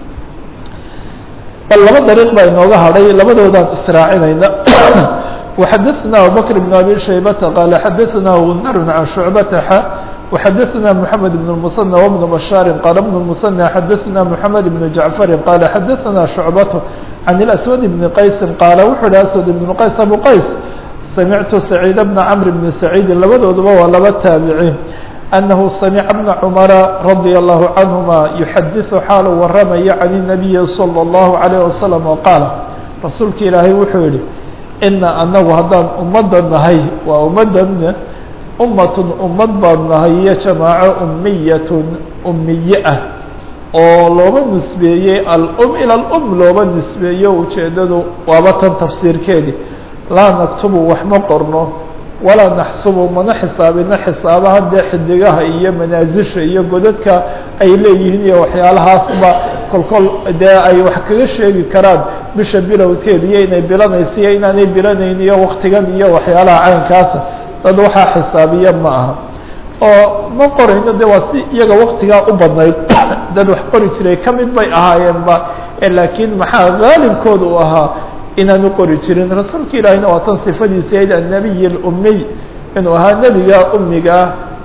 bal laba dariiq baa inooga hadhay labadoodaan israacinayna وxadثna abubكر بن abي شhaybةa qال xadثna غundr عan شhuعبةa x وxadثna محamed بن المثنى وبن بشhاaر qال بن المثنى xadثna محamed بن جaعفر qال xadثna شhuعبة عن الأسود بن qaيس qاaل wuxuu hi أسود بن qaيس أbو qaيس samictu سacيid بن cمر بن سacيidi labadooduba waa laba taaبici أنه سمع بن cمر رضي الله عنهما يحadiث xaalu waramaya عن النبي صلى الله عليه وسلم وqاaل rasuulka ilaahay wuxuu yihi ina anagu haddaan ummadda nahay waa ummaddan ummatun ummad baan nahay iyo jamaaco umiyatun umiye ah oo looba nisbeeyey alum ila alum looba nisbeeyo ujeedadu waaba tan tafsiirkeedii laa naktubu wax ma qorno walaa naxsubu mana xisaabina xisaabaha dee xidigaha iyo manaasisha iyo godadka ay leeyihiin iyo waxyaalahaasba kolkol dee ay wax kaga sheegi karaan bisha bilowkeed iyo inay bilanaysa iyo inaanay bilanayn iyo waktigan iyo waxyaalaha caynkaasa dad waxaa xisaabiya ma aha oo ma qorayno de waa si iyaga waktigaa u badnayd dad wax qori jiray kamid bay ahaayeenba laakiin maxaa gaalibkooda u ahaa inaanu qori jirin rasuulka ilaahina waa tan sifadiisa ayd annabiy اlumiy inuu ahaa nebiga umiga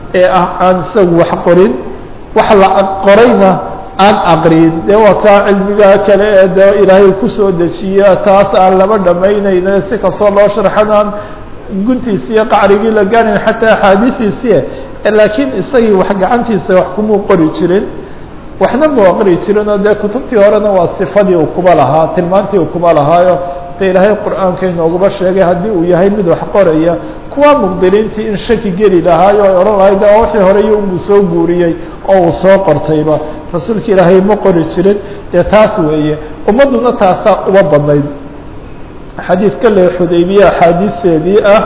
ee ah aan isagu wax qorin wax la qorayna aan aqriyin dee waa kaa cilmigaa kale ee de ilaahay kusoo dejiya taas aan laba dhamaynayna si kastoo loo sharxan aan guntiisi iyo qacrigii la gaarayn xataa axaadiistiisi laakiin isagii wax gacantiisa wax kumuu qori jirin waxna mu aqri jirin oo dee kutubtii horena waa sifadii uu kuba lahaa tilmaantii uu kuba lahaayo de ilaahay qur-aanka inoogaba sheegay haddii uu yahay mid wax qoraya kuwa muqdiriintii in shaki geli lahaayo ay odhan lahayd o wixii horey unbuu soo guuriyey oo uu soo qortayba rasuulka ilaahay ma qori jirin dee taas weeye ummadduna taasaa uba badnayd xadiid kale xudaybiye axaadiisteedii ah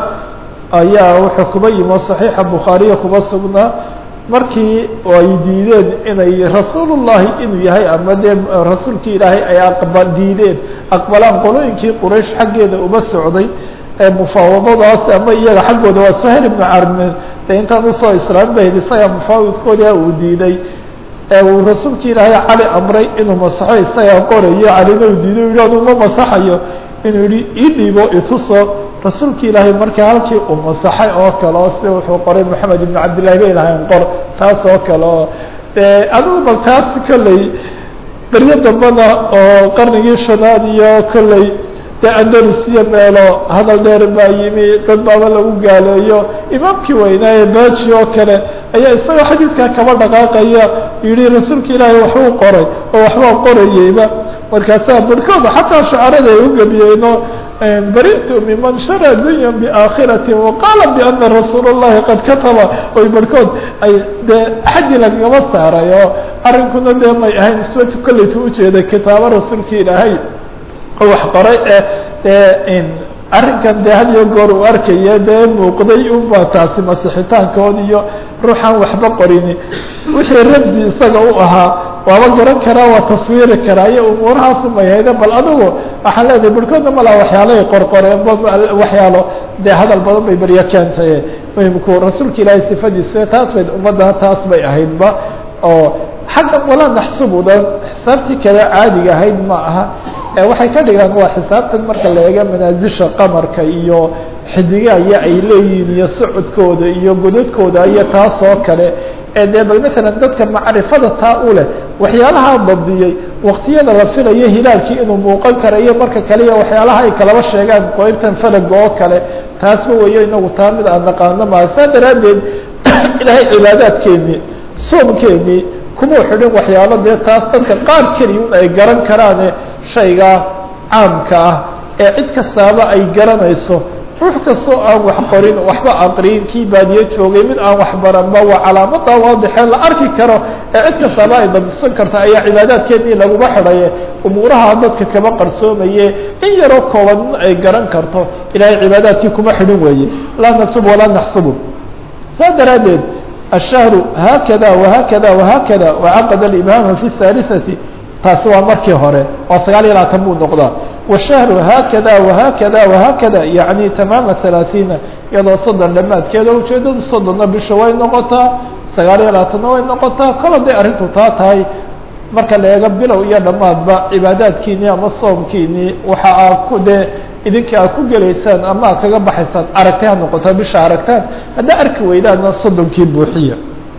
ayaa wuxuu kuba yimo صaxiixa bukhaariya kuba sugnaa markii ay diideen inay rasuulullahi inuu yahay ama dee rasuulkii ilaahay ay aqba diideen aqbalaan qolooyinkii quraysh xaggeeda uba socday ee mufaawadadaas ama iyaga xaggooda waa sahel ibnu carme de intaan usoo islaam bahd isaga mufaawidkooda uu diiday ee uu rasuulkii ilaahay cali amray inuu masaxo isagaa qorayo calina uu diiday u yihi anu ma masaxayo inuu yihi ii dhiibo ituso rasuulki ilaahay markaa halkii uu masaxay oo kale oo sida wuxuu qoray moxamed ibn cabdillahi bay lahayn qor taas oo kale oo adigu bal taas kolley beryo dambana oo qarnigii shanaad iyo kolley dee andalus iyo meelo hadal dheer baa yimi dad baaba lagu gaaleeyo imaamkii weynaaye baji oo kale ayaa isagoo xadiidkaa kaba dhaqaaqaya yihi rasuulka ilaahay waxbuu qoray oo waxbaa qorayeyba markaasaa barhkooda xataa shucarada ay u gebiyeeno baritu miman shara dunya biaakhirati waqaala biana rasuul اllahi qad kataba oy barhkood ay dee xaddi lagama saaray oo arrinkuna dee may ahayn iswatu kolleyta ujeeda kitaabo rasuulka ilaahay oo wax qoray ee dee arrinkan dee had iyo goor uu arkaya dee muuqday unba taasi masixitaankood iyo ruuxaan waxba qorini wixii rabsi isaga u ahaa waaba garan karaa waa taswiiri karaa iyo umuurahaas umay hayde bal adigu waxaan leedahay barhkoodna malaa waxyaalahay qorqoreen waxyaalo dee hadal badan bay beryo keentay muhimku rasuulka ilaahay sifadiisa taas bay ummadda taas bay ahaydba oo xagga walaa naxsubudan xisaabtii kale caadiga ahayd ma aha waxay ka dhigaan waa xisaabtan marka la eega manaasisha qamarka iyo xidigaya ay leeyihiin iyo socodkooda iyo godadkooda iyo taas oo kale ee dee bal matalan dadka macrifada taa u leh waxyaalaha dabdiyey waktiyada la filayo hilaalkii inuu muuqan karayo marka kale iyo waxyaalaha ay kalaba sheegaan qoybtan falaga oo kale taasba weyo inagu taa mid aan naqaano maa saa daraaddeed ilaahay cibaadaadkeenii soomkeenii kumau xidhin waxyaalo dee taas dadka qaar keliya un ay garan karaane shayga caamka ah ee cid kastaaba ay garanayso ruux kastoo aan wax qorin waxba aqriin kii baadiye joogay mid aan waxbaranba waa calaamada waadixee la arki karo ee cid kastaaba ay dadisan karta ayaa cibaadaadkeedii laguma xidhaye umuuraha dadka kama qarsoomaye in yaroo kooban ay garan karto ilaahay cibaadaadkii kuma xidhin weeye laa naktub walaa naxsubu saa daraaddeed الشhهر hkda وhkda وhkda وcqd الإmam في الثالثة taasi waa markii hore waa sagaal iyo labaatan buu noqdaa والشhهر hkda وhkda وhkda yaعnي تmاma ثaلaaثيiنa iyadoo soddon dhamaadkeeda ujeedadu soddonna bisha way noqotaa sagaal iyo labaatanna way noqotaa kol haday arrintu taa tahay marka la eego bilow iyo dhammaadba cibaadaadkiinii ama soomkiinii waxa aa ku dee idinka aad ku gelaysaan ama aad kaga baxaysaan aragtay ha noqotaa bisha aragtaan haddaa arki weydaana soddonkii buuxiya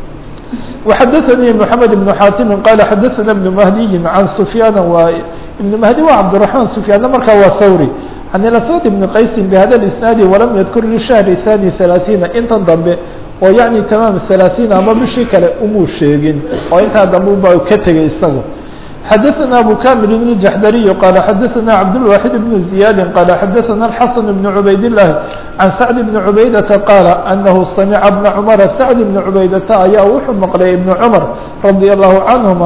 وxadثnي محamed بن xاtimi qال xadثna بن مهdiyi عan سfyاn wa iبن مهdi wa cبدالرحمن سfyاanna markaa waa thawrي عan الأswad بن qaysi بhada الإsناadi وlam ydkur لشhهر ثاني ثaلaثيiنa intan dambe oo yaعni tamaam ثaلaثيiن ama bishii kale umuu sheegin oo intaa dambe uba ka tegay isaga xdثna أbو كامل الجحdري qال xdثna cبدالواحد بن زياد qال xdثna الحسن بن عbayd اللh عن سعد بن عbaydة qال أنه سمع بن cمر سعد بن عbaydة ayaa wuxuu mqlay iبن cمر رضي الله عنهma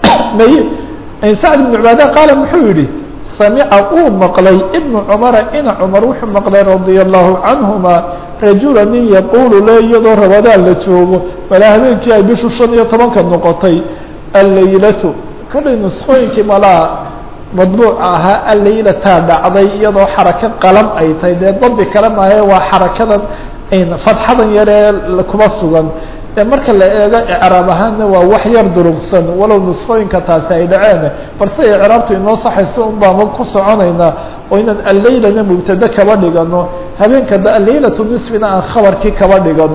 سعد بن عbaadة qاaل muxuu yihi سمca uu mqlay iبن cمر ina cمر wuxuu mqlay رضي الله عنهma رaجuلا nin yqul le iyadoo rabadaan la joogo mala habeenkii ay bishu شhan iyo tobanka noqotay الlayلة kollay nusqooyinkii malaa madbuuca ahaa allaylataa dhacday iyadoo xarako qalam ay tahay dee dabi kale maahe waa xarakadan fadxadan yaree kuma sugan ee marka la eego icraab ahaanna waa wax yar durugsan walow nusqooyinka taasi ay dhaceen balse icraabtu inoo saxayso un baama ku soconaynaa oo inaan allaylana mubtade kaba dhigano habeenka da allaylatu nisfina aan khabarkii kaba dhigano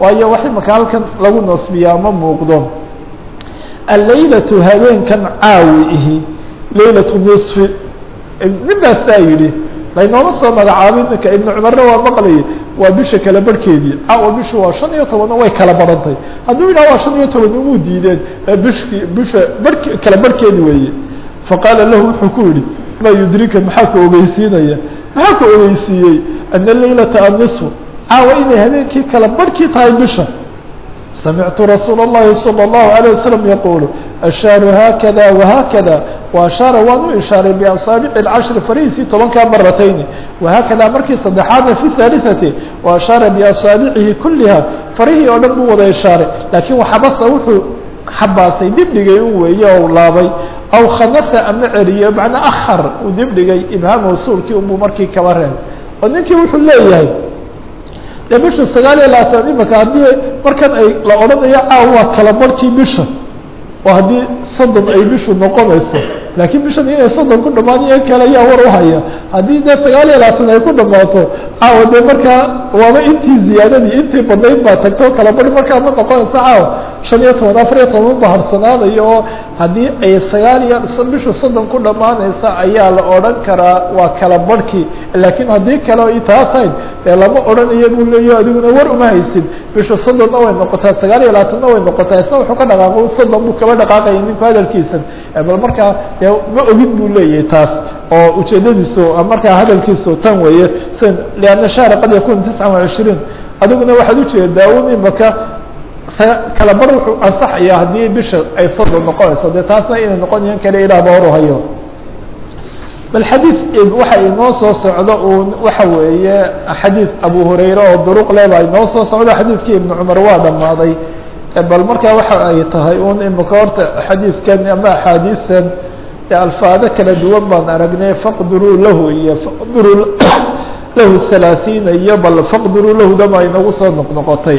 waayo wax imaka halkan lagu nasbiyaa ma muuqdo allaylatu habeenkan caawi ihi laylatu nisfi ninbaasaa yidhi laynooma soo magacaabin ninka ibnu cumarna waa maqlayay waa bisha kala barhkeedii caawa bishu waa shan iyo tobanna way kala barantay hadduu yidhaha waa shan iyo toban umuu diideen bishki bisha barh kala barhkeedi weeye faqaala lahu wuxuu ku yihi maa yudrika maxaa ka ogeysiinaya maxaa ka ogeysiiyey ana laylata annisfu caawa inay habeenkii kala barhkii tahay bisha samictu rasuul الlahi salى الlahu عalيه waslم yaqulu ashaaru haakada wahakada waashaara waan u ishaaray biasaabici اcashri farihiisii tobankaa maratayni wahaakada markii saddexaadna fi haaliثati waashaara biasaabicihi kuliha farihii oo dhan buu wada ishaaray laakiin waxabasa wuxuu xabaasay dibdhigay u weeye o laabay aw khanasa ama ceriye macnaa ahar uu dibdhigay ibhaam wasuulkii unbuu markii kaba reeb oo ninkii wuxuu leeyahay dee bisha sagaal iyo labaatan imaka haddii markan ay la odhanayo caaw waa kala barhkii bisha oo haddii soddon ay bishu noqonayso laakiin bishan inay soddon ku dhamaan iyo kale ayaa war uhaya haddii dee sagaal iyo labaatan ay ku dhamaato caawa dee markaa waaba intii ziyaadadii intii badnayd baa tagto kala barh markaa ma noqonayso caawa shan iyo toban afar iyo toban ba harsanaanayo oo haddii ay sagaal iyo bishu soddon ku dhamaanaysa ayaa la odhan karaa waa kala barhkii laakiin haddii kale o itaasayn dee lama odhanayo buu leeyaho adiguna war uma haysid bishu soddonna way noqotaa sagaal iyo labaatanna way noqotaa isna wuxuu ka dhaqaaqo soddon buu kaba dhaqaaqaya ninku hadalkiisan bal markaa dee ma ogid buu leeyahay taas oo ujeedadiisu markaa hadalkiisu tan weeye s lianna shahra qad yakun tiscan wa cishriin adiguna waxaad ujeedaa un imaka kala bar wuxuu ansaxaya haddii bisha ay soddon noqonayso dee taasna inay noqonayan kale ilaah ba hor hayo bal xadiid waxa inoo soo socdo uun waxa weeye xadiid abu hurayre oo duruq le baa inoo soo socdo xadiidkii ibnu cumar waa dhammaaday bal markaa waxa ay tahay un imika horta xadiidkan ama axaadiistan alfaado kala duwan baan aragnay faqdiruu lahu iyo faqdiruu lahu halaasiina iyo bal faqdiruu lahu dama inagu soo noqnoqotay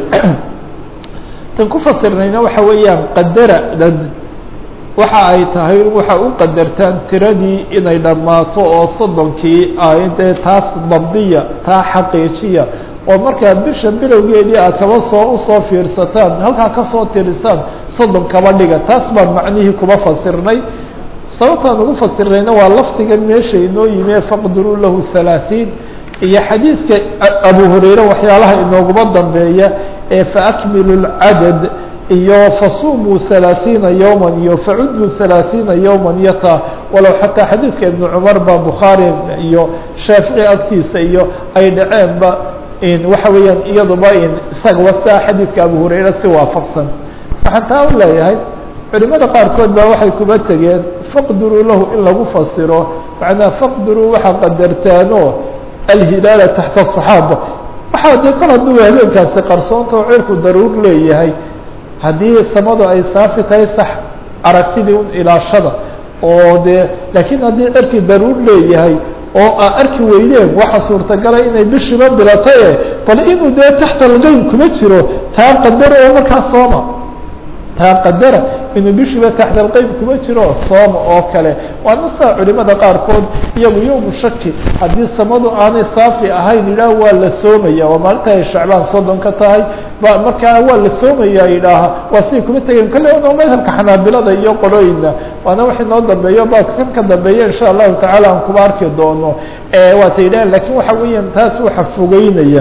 tan ku fasirnayna waxa weeyaan qadaradan waxa ay tahay waxa u qadartaan tiradii inay dhammaato oo soddonkii ah dee taas dabdiya taa xaqiijiya oo markaa bisha bilowgeedii aad kaba soo usoo fiirsataan halkaa kasoo tirisaan soddon kaba dhiga taas baan macnihii kuba fasirnay sababtaan ugu fasirnayna waa lafdigan meesha inoo yimi faqdiruu lahu halaaثiin iyo xadiidka abu hurayre waxyaalaha inooguma dambeeya ee faakmilu اlcadad iyo fasumuu halaaثiina yowma iyo facuduu halaaثiina yowma iyo taa walow xataa xadiidka ibnu cumar ba bukhaari iyo shaafici agtiisa iyo ay dhaceenba waxa weeyaan iyaduba isaga wasta xadiidka abu hurayre si waafaqsan waxaan taa u leeyahay culimada qaarkood baa waxay kuba tegeen faqdiruu lahu in lagu fasiro macnaa faqdiruu waxaa qadartaano alhilaala taxta asaxaaba waxaa dee kol hadduu habeenkaasi qarsoonta oo cirku daruur leeyahay haddii samadu ay saafi tahay sax aragtidii un ilaashada oo dee laakiin haddii cirkii daruur leeyahay oo aa arki weydeen waxa suurtagala inay bishiba bilataye bal inuu dee taxta alqeyb kuma jiro taa qadaro oo markaa sooma taa qadara inuu bishiba taxta alqeyb kuma jiro sooma oo kale waana saa culimada qaarkood iyagu yowmu shaki haddii samadu aanay saafi ahayn yidhaah waa la soomaya waa maalinta ay shacbaan soddon ka tahay ba markaa waa la soomaya yidhaaha waa siday kuma tegeen kale no madhabka xanaabilada iyo qolooyina waana wax inoo dambeeyo ba kan ka dambeeya insha allahu tacala aan kuba arki doono waata yidhahan lakin waxa weeyaan taas waxa fogeynaya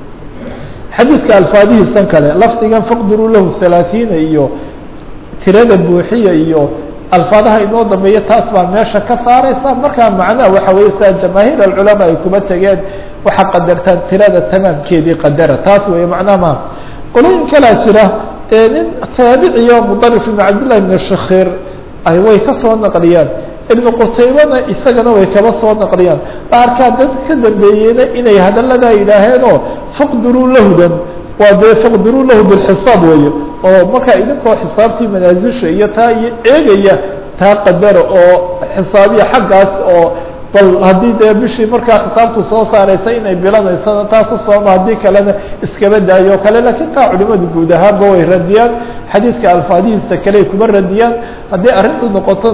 xadiidka alfaadihiisan kale lafdigan faqdiruu lahu halaaثiina iyo tirada buuxiya iyo alfaadaha inoo dambeeya taas baa meesha ka saareysa markaa macnaha waxa weeye saa jamaahiir alculamaa ay kuma tegeen waxaa qadartaan tirada tamaamkeedii qadara taas weeye macnaha ma qolooyin kalaa jira ee nin taabiciyo mudarif ibn cabdillahi ibn shakhir ay way ka soo naqliyaan ibnu qutaybana isagana way kaba soo naqliyaan qaarkaa dad ka dambeeyeyna inay hadaladaa yidhaaheenoo faqdiruu lahdan waa dee faqdiruu lahu bilxisaab weeye oo markaa idinkoo xisaabtii manaasisha iyo taa iyo eegaya taa qadara oo xisaabiya xaggaas oo bal haddii dee bishii markaa xisaabtu soo saareysa inay bilanaysana taa ku sooma haddii kalena iskaba daayo o kale lakiin taa culimadu guud ahaanba way radiyaan xadiidka alfaadihiisa kaley kuma radiyaan haddii arrintu noqotona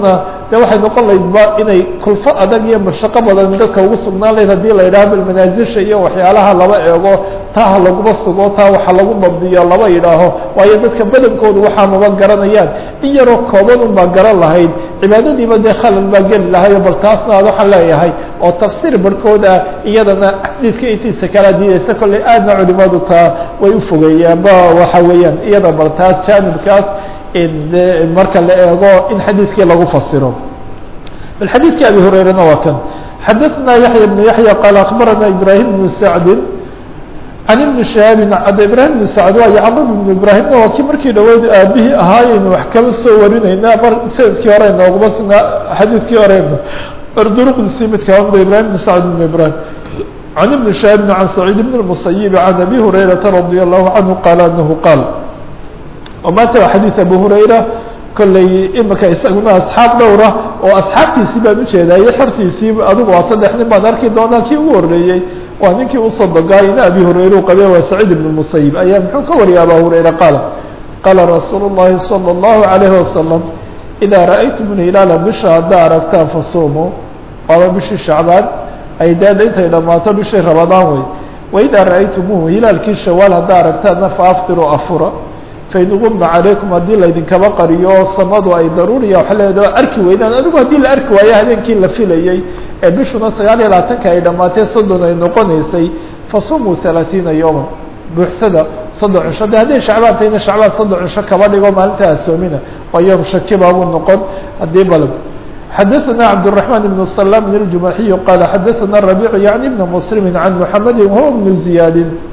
dee waxay noqon laydba inay kulfo adag iyo mashaqo badan dadka ugu sugnaan layd hadii la yidhaho bal manaasisha iyo waxyaalaha laba eego taa ha laguma sugo taa waxa lagu dabdiyo laba yidhaaho waayo dadka badankoodu waxaa maba garanayaan in yaroo kooban un baa garan lahayd cibaadadiiba dee khalal baa geli lahayo bal taasna ad waxaan leeyahay oo tafsiir barhkood ah iyadana xadiidka intiisa kala diidaysa kolley aadna culimadu taa way ufogeeyaan ba waxa weeyaan iyada bal taas jaanibkaas marka la eego in xadiidkii lagu fasiro bal xadiidkii abi hurayrana waa kan xadaثna yaحya بن yaحya qaal akbarana ibrahim بن sacdi can ibni shahaabin ada ibrahim بn sacd waa yacqub ibn ibrahimna waa kii markii dhaweyd aabihii ahaayaynu wax kaba soo warinayna mar sanadkii hore nooguma sugnaa xadiidkii horeyna arduruqdisii mid kaba mida ibrahim بn sacd بn ibrahim can ibni shahaabin can saciid bn الmusayibi can abi hurayrata radي الlahu canhu qaala anahu qaal maanta waa xadiid abu hurayra kolley imika isaguna asxaab dhowra oo asxaabtiisii baan ujeedaaye xertiisii adigu waa saddex nin baan arki doonaa kii ugu horeeyey waa ninkii usoo dogaayna abi hurayra u qabe waa saciid ibn musayib ayaa muxuu ka wariyay aba hurayra qaala qaala rasuulu llahi salى اllahu alayhi wasalam idaa ra'aytum hilaala bisha haddaa aragtaan fasuumuu waaba bishii shacbaan ay daada intay dhammaato bishii rabadaan wey waidaa ra'aytumuuhu hilaalkii shawaal haddaa aragtaanna faaftiruu afura fain guma calaykum haddii laydinkaba qariyo samadu ay daruuriya waxa leedaha arki weydaan adigu haddii la arki waayo habeenkii la filayey ee bishuna sagaal iyo labaatanka ay dhammaatee soddon ay noqonaysay fasumuu halaatiina yowman buuxsada soddon cisho de hadday shacbaan tahayna shacbaan soddon cisho kaba dhigo maalinta asoomina waa yoom shaki baabuu noqon haddii balb xadaثna cabdالرحمن بن السلام بن الجuمaحي qال xadaثna الربيع يعني بن مسلم عن محمد وهو بن زياد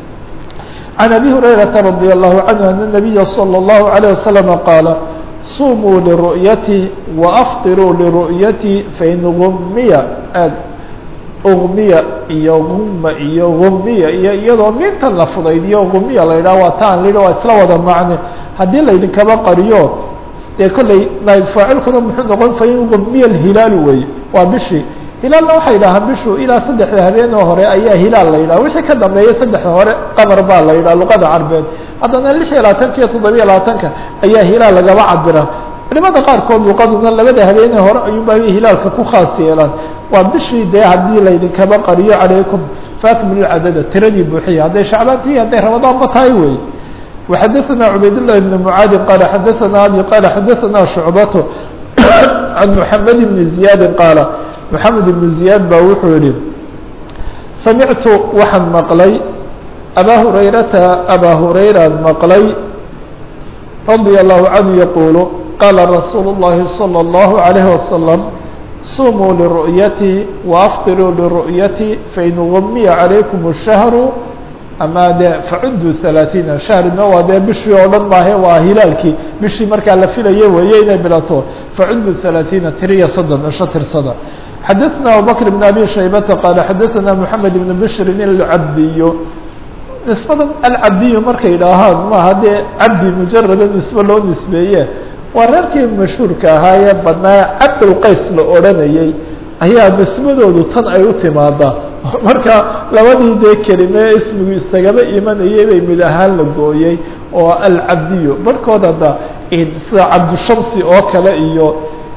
عن أبي هريرة رضي الله عنه أن النبي صلى الله عليه وسلم قال صوموا لرؤيتي وأفطروا لرؤيتي فإن غمي غمية iyo غم iyo غمية iyo iyadoo minta la fudaydiyo غumiya la yidhaha waa taan la waa isla wada macne haddii laydinkaba qariyo dee kolley naib faacilkuna muxuu noqon fain غumiya الhilaalu wey waa bishii hilaalna waxay yidhahaan bishu ilaa saddexda habeenoo hore ayaa hilaal la yidhaha wixii ka dambeeya saddexda hore qamar baa la yidhaha luqada carbeed haddana lix iyo labaatanka iyo toddobiya labaatanka ayaa hilaal lagaba cabira culimada qaarkood luqaduna labada habeenee hore ayuunba hilaalka ku khaas yeelaan waa bishii dee haddii laydinkaba qariyo calaykum faakmilu cadada tiradii buuxiya hadday shacbaantii hadday ramadaanba tahay wey وxadaثna cubaydاللahi بn mعaadi qala xadaثna abi qala xadaثna shucbato can mحamed bni زiyaadi qaala mحamed ibn زiyaad baa wuxuu yihi samictu waxaan maqlay abaa hurayrata abaa hurayraan maqlay radي الlahu canhu yaquulu qaala rasuulu الlahi salى الlahu عalayه wasalam sumuu liru'yati waafطiruu liru'yati fain gumiya calaykum الshahru ama de facuduu ثalaaثiina shahrina waa dee bishii oo dhan maahe waa hilaalkii bishii markaa la filayo weeye inay bilato facuduu ثalaaثiina tiriya soddon cisho tirsada xadaثna abubakr بn abi shaybata qaala xadaثna mحamed بn bshrin alcabdiyo nisbadan alcabdiyu markay idhaahaan maaha dee cabdi mujarada nisbe loo nisbeeye waa reerkii mashhuurka ahaa ee badnaa cabdulqays la odhanayey ayaa nisbadoodu tan ay u timaadaa marka labadii dee kelime ismigu isagaba imanayay bay mid ahaan la gooyey oo alcabdiyo barhkood hadda sida cabdushamsi oo kale iyo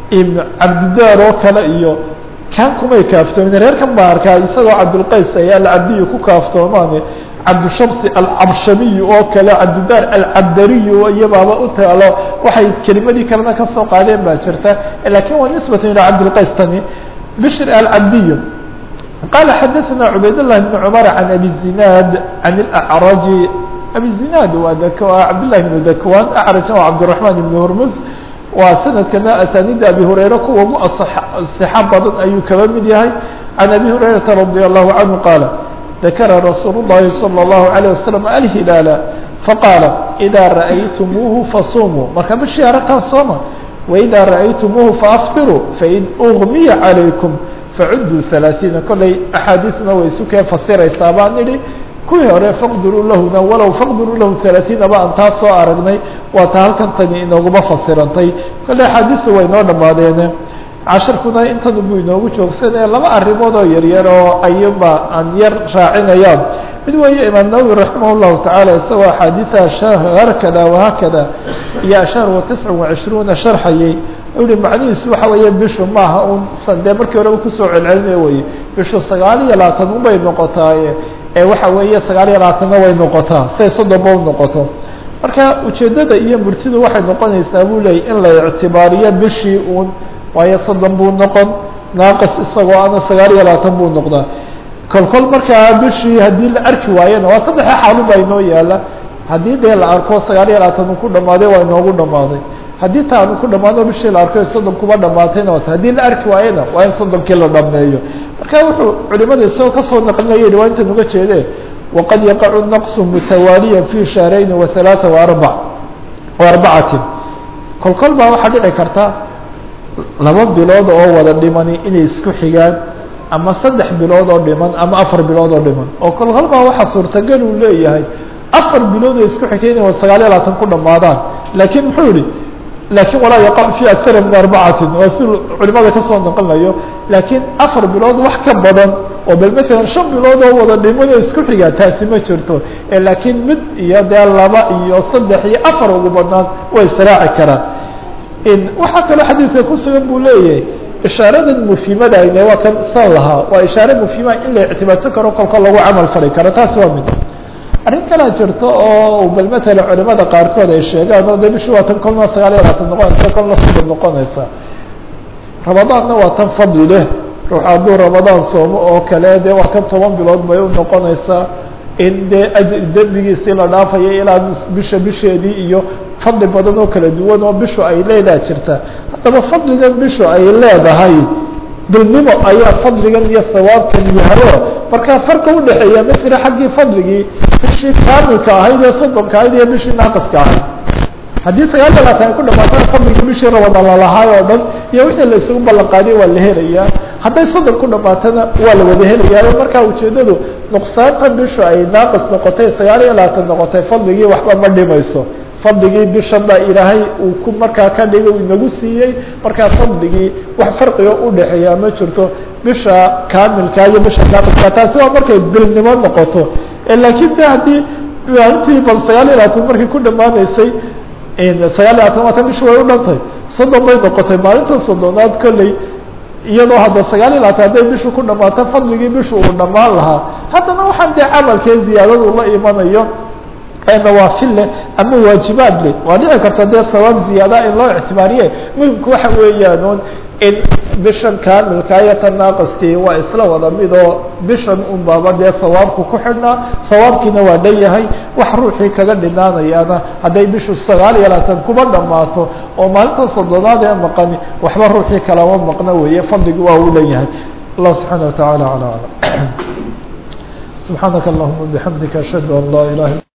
cabdidaar oo kale iyo kan kumay kaaftoomin reerkan baa arkaa isagoo cabdulqays ayaa alcabdiyu ku kaaftoomaan cabdushamsi alcabshamiyu oo kale cabdidaar alcabdariyu iyabaaba u taalo waxay kelimadii kalena kasoo qaadeen baa jirta lakin waa nisbatan ilaa cabdilqays tani bshr alcabdiyu qala xadaثna cubayd الlahi بn cmar can abi zinaad can اlأcraji abi zinaad waa cabdالlahi بn dakwan acrajna waa cabdiلرaحman ibn hormuz waa sanadkana asanida abi hurayra kuwa ugu صxa badan ayuu kaba mid yahay can abi hurayrata radي الlahu canhu qaala dakara rasuul الlahi salى الlahu عalيه waslم alhilaala faqaala إida ra'aytumuuhu fasumuu marka bishii aragtaan sooma وإdا رأytmuه فأfطirوا fain أغmiya عalayكم facuduu ثaلaaثiina kollay أxaadiثna way isu kee fasiraysaa baan idhi kuwii hore faqdiruu lahuna walow faqdiruu lahu ثaلaaثiina ba aan taa soo aragnay waa ta halkan tani inooguma fasirantay kollay axaadiثu way noo dhamaadeene casharkuna intan buu inoogu joogsanaya laba arrimood oo yaryar oo ayuba aan yar raacinayaan mid weeye imaam nawwi raximah الlahu taعalى isagoo axaadiثa hakada وhakada iyo ashar wa tisca وacishruuna sharxayay uhi macnihiisu waxa weeye bishu maaha un dee markii horeba kusoo celcelinayo weye bishu sagaal iyo labaatan unbay noqotaaye ee waxa weeye sagaal iyo labaatanna way noqotaa say soddonba u noqoto marka ujeeddada iyo murtidu waxay noqonaysaa buu leeyay in la ictibaariyo bishii uun waayo soddon buu noqon naaqis isagoo ana sagaal iyo labaatan buu noqdaa kolkol markaa bishii haddii la arki waayena waa saddexa xaalu baa inoo yaala haddii dee la arko sagaal iyo labaatan uu ku dhamaaday waa inoogu dhamaaday haddii ta aanu ku dhamaano bishii la arko soddon kuba dhamaatayna was haddii la arki waayena waa in soddonkii la dhameeyo marka wuxuu culimada isagoo kasoo naqlinaya yihi waa intan uga jeede waqad yaqacu naqsu mutawaaliya fi shahrayni wa halaaa waarbac waarbacatin kolkol baa waxaa dhici karta laba bilood oo wada dhimani inay isku xigaan ama saddex bilood oo dhiman ama afar bilood oo dhiman oo kolkol baa waxaa suurtagal uu leeyahay afar bilood oo isku xigtay inay sagaal iyo labaatan ku dhamaadaan laakiin muxuu yihi lakin walaa yaqac fi akara min arbacatin waa si culimada kasoo naqlinayo laakiin afar bilood wax ka badan oo bal matalan shan bilood oo wada dhiman oo isku xigaa taasi ma jirto laakiin mid iyo dee laba iyo saddex iyo afar ugu badnaan way israaci karaan waxaa kaloo xadiidka kusugan buu leeyahay ishaaradan mufhimada ayne waa kan san lahaa waa ishaare mufhima in la ictibaadsan karo kolka lagu camal fali karo taasi waa mid arrin kalaa jirto oo bal matalan culimada qaarkood ay sheegaan oo de bishi waa tan kolna sagaal iyo labaatan noqonaysa kolna soddon noqonaysa ramadaanna waa tan fadli leh ruux hadduu ramadaan soomo oo kale de waa kan toban bilood bay u noqonaysaa in dee ajri dembigiisii la dhaafayo ilaa bisha bisheedii iyo fadli badan oo kala duwan oo bishu ay leedaha jirta haddaba fadligan bishu ay leedahay dulnimo ayaa fadligan iyo sawaabkan yahayo markaa farka udhexeeya ma jira xaggii fadligii bishii kaamilka ahayd ee soddonka ahayd iyo bishii naaqiska ahayd haddii sagaal iyo labaatan ay ku dhamaatana fadligii bishii ramadaan lalahaay oo dhan iyo wixii la isugu ballan qaadiya waa la helayaa hadday soddon ku dhamaatana waa la wada helayaa markaa ujeedadu nuqsaanta bishu ay naaqis noqotay sagaal iyo labaatan noqotay fadligii waxba ma dhimayso fadligii bishan baa ilaahay uu ku markaa ka dhigay uu inagu siiyey markaa fadligii wax farqiga udhexeeya ma jirto bisha kaamilka iyo bisha naaqiska taasi waa markay bilnimo noqoto laakiin de haddii maalintii bal sagaal iyo labaatan markii ku dhamaanaysay sagaal iyo labaatan waatan bishi way u dhantay soddon bay noqotay maalinta soddonaad kolley iyadoo hadda sagaal iyo labaatan hadday bishu ku dhamaato fadligii bishu uu dhammaan lahaa haddana waxaan dee camalkee ziyaadadu la imanayo nawaafil leh ama waajibaad leh waa dhici karta dee sawaab ziyaada in loo ictibaariye muhimku waxa weeyaan in bishan kaamilka iyo tan naaqiskii waa isla wada mid oo bishan un baaba dee sawaabku ku xidhnaa sawaabkiina waa dhan yahay wax ruuxii kaga dhinaanayaana hadday bishu sagaal iyo labaatan kuba dhamaato oo maalinta soddonaad ee maqani waxba ruuxii kalama maqno weeye fadligi waa u dhan yahay allah subxaana wataعala alى alam subxaanaka allahuma bixamdika ashhadu an laa ilaha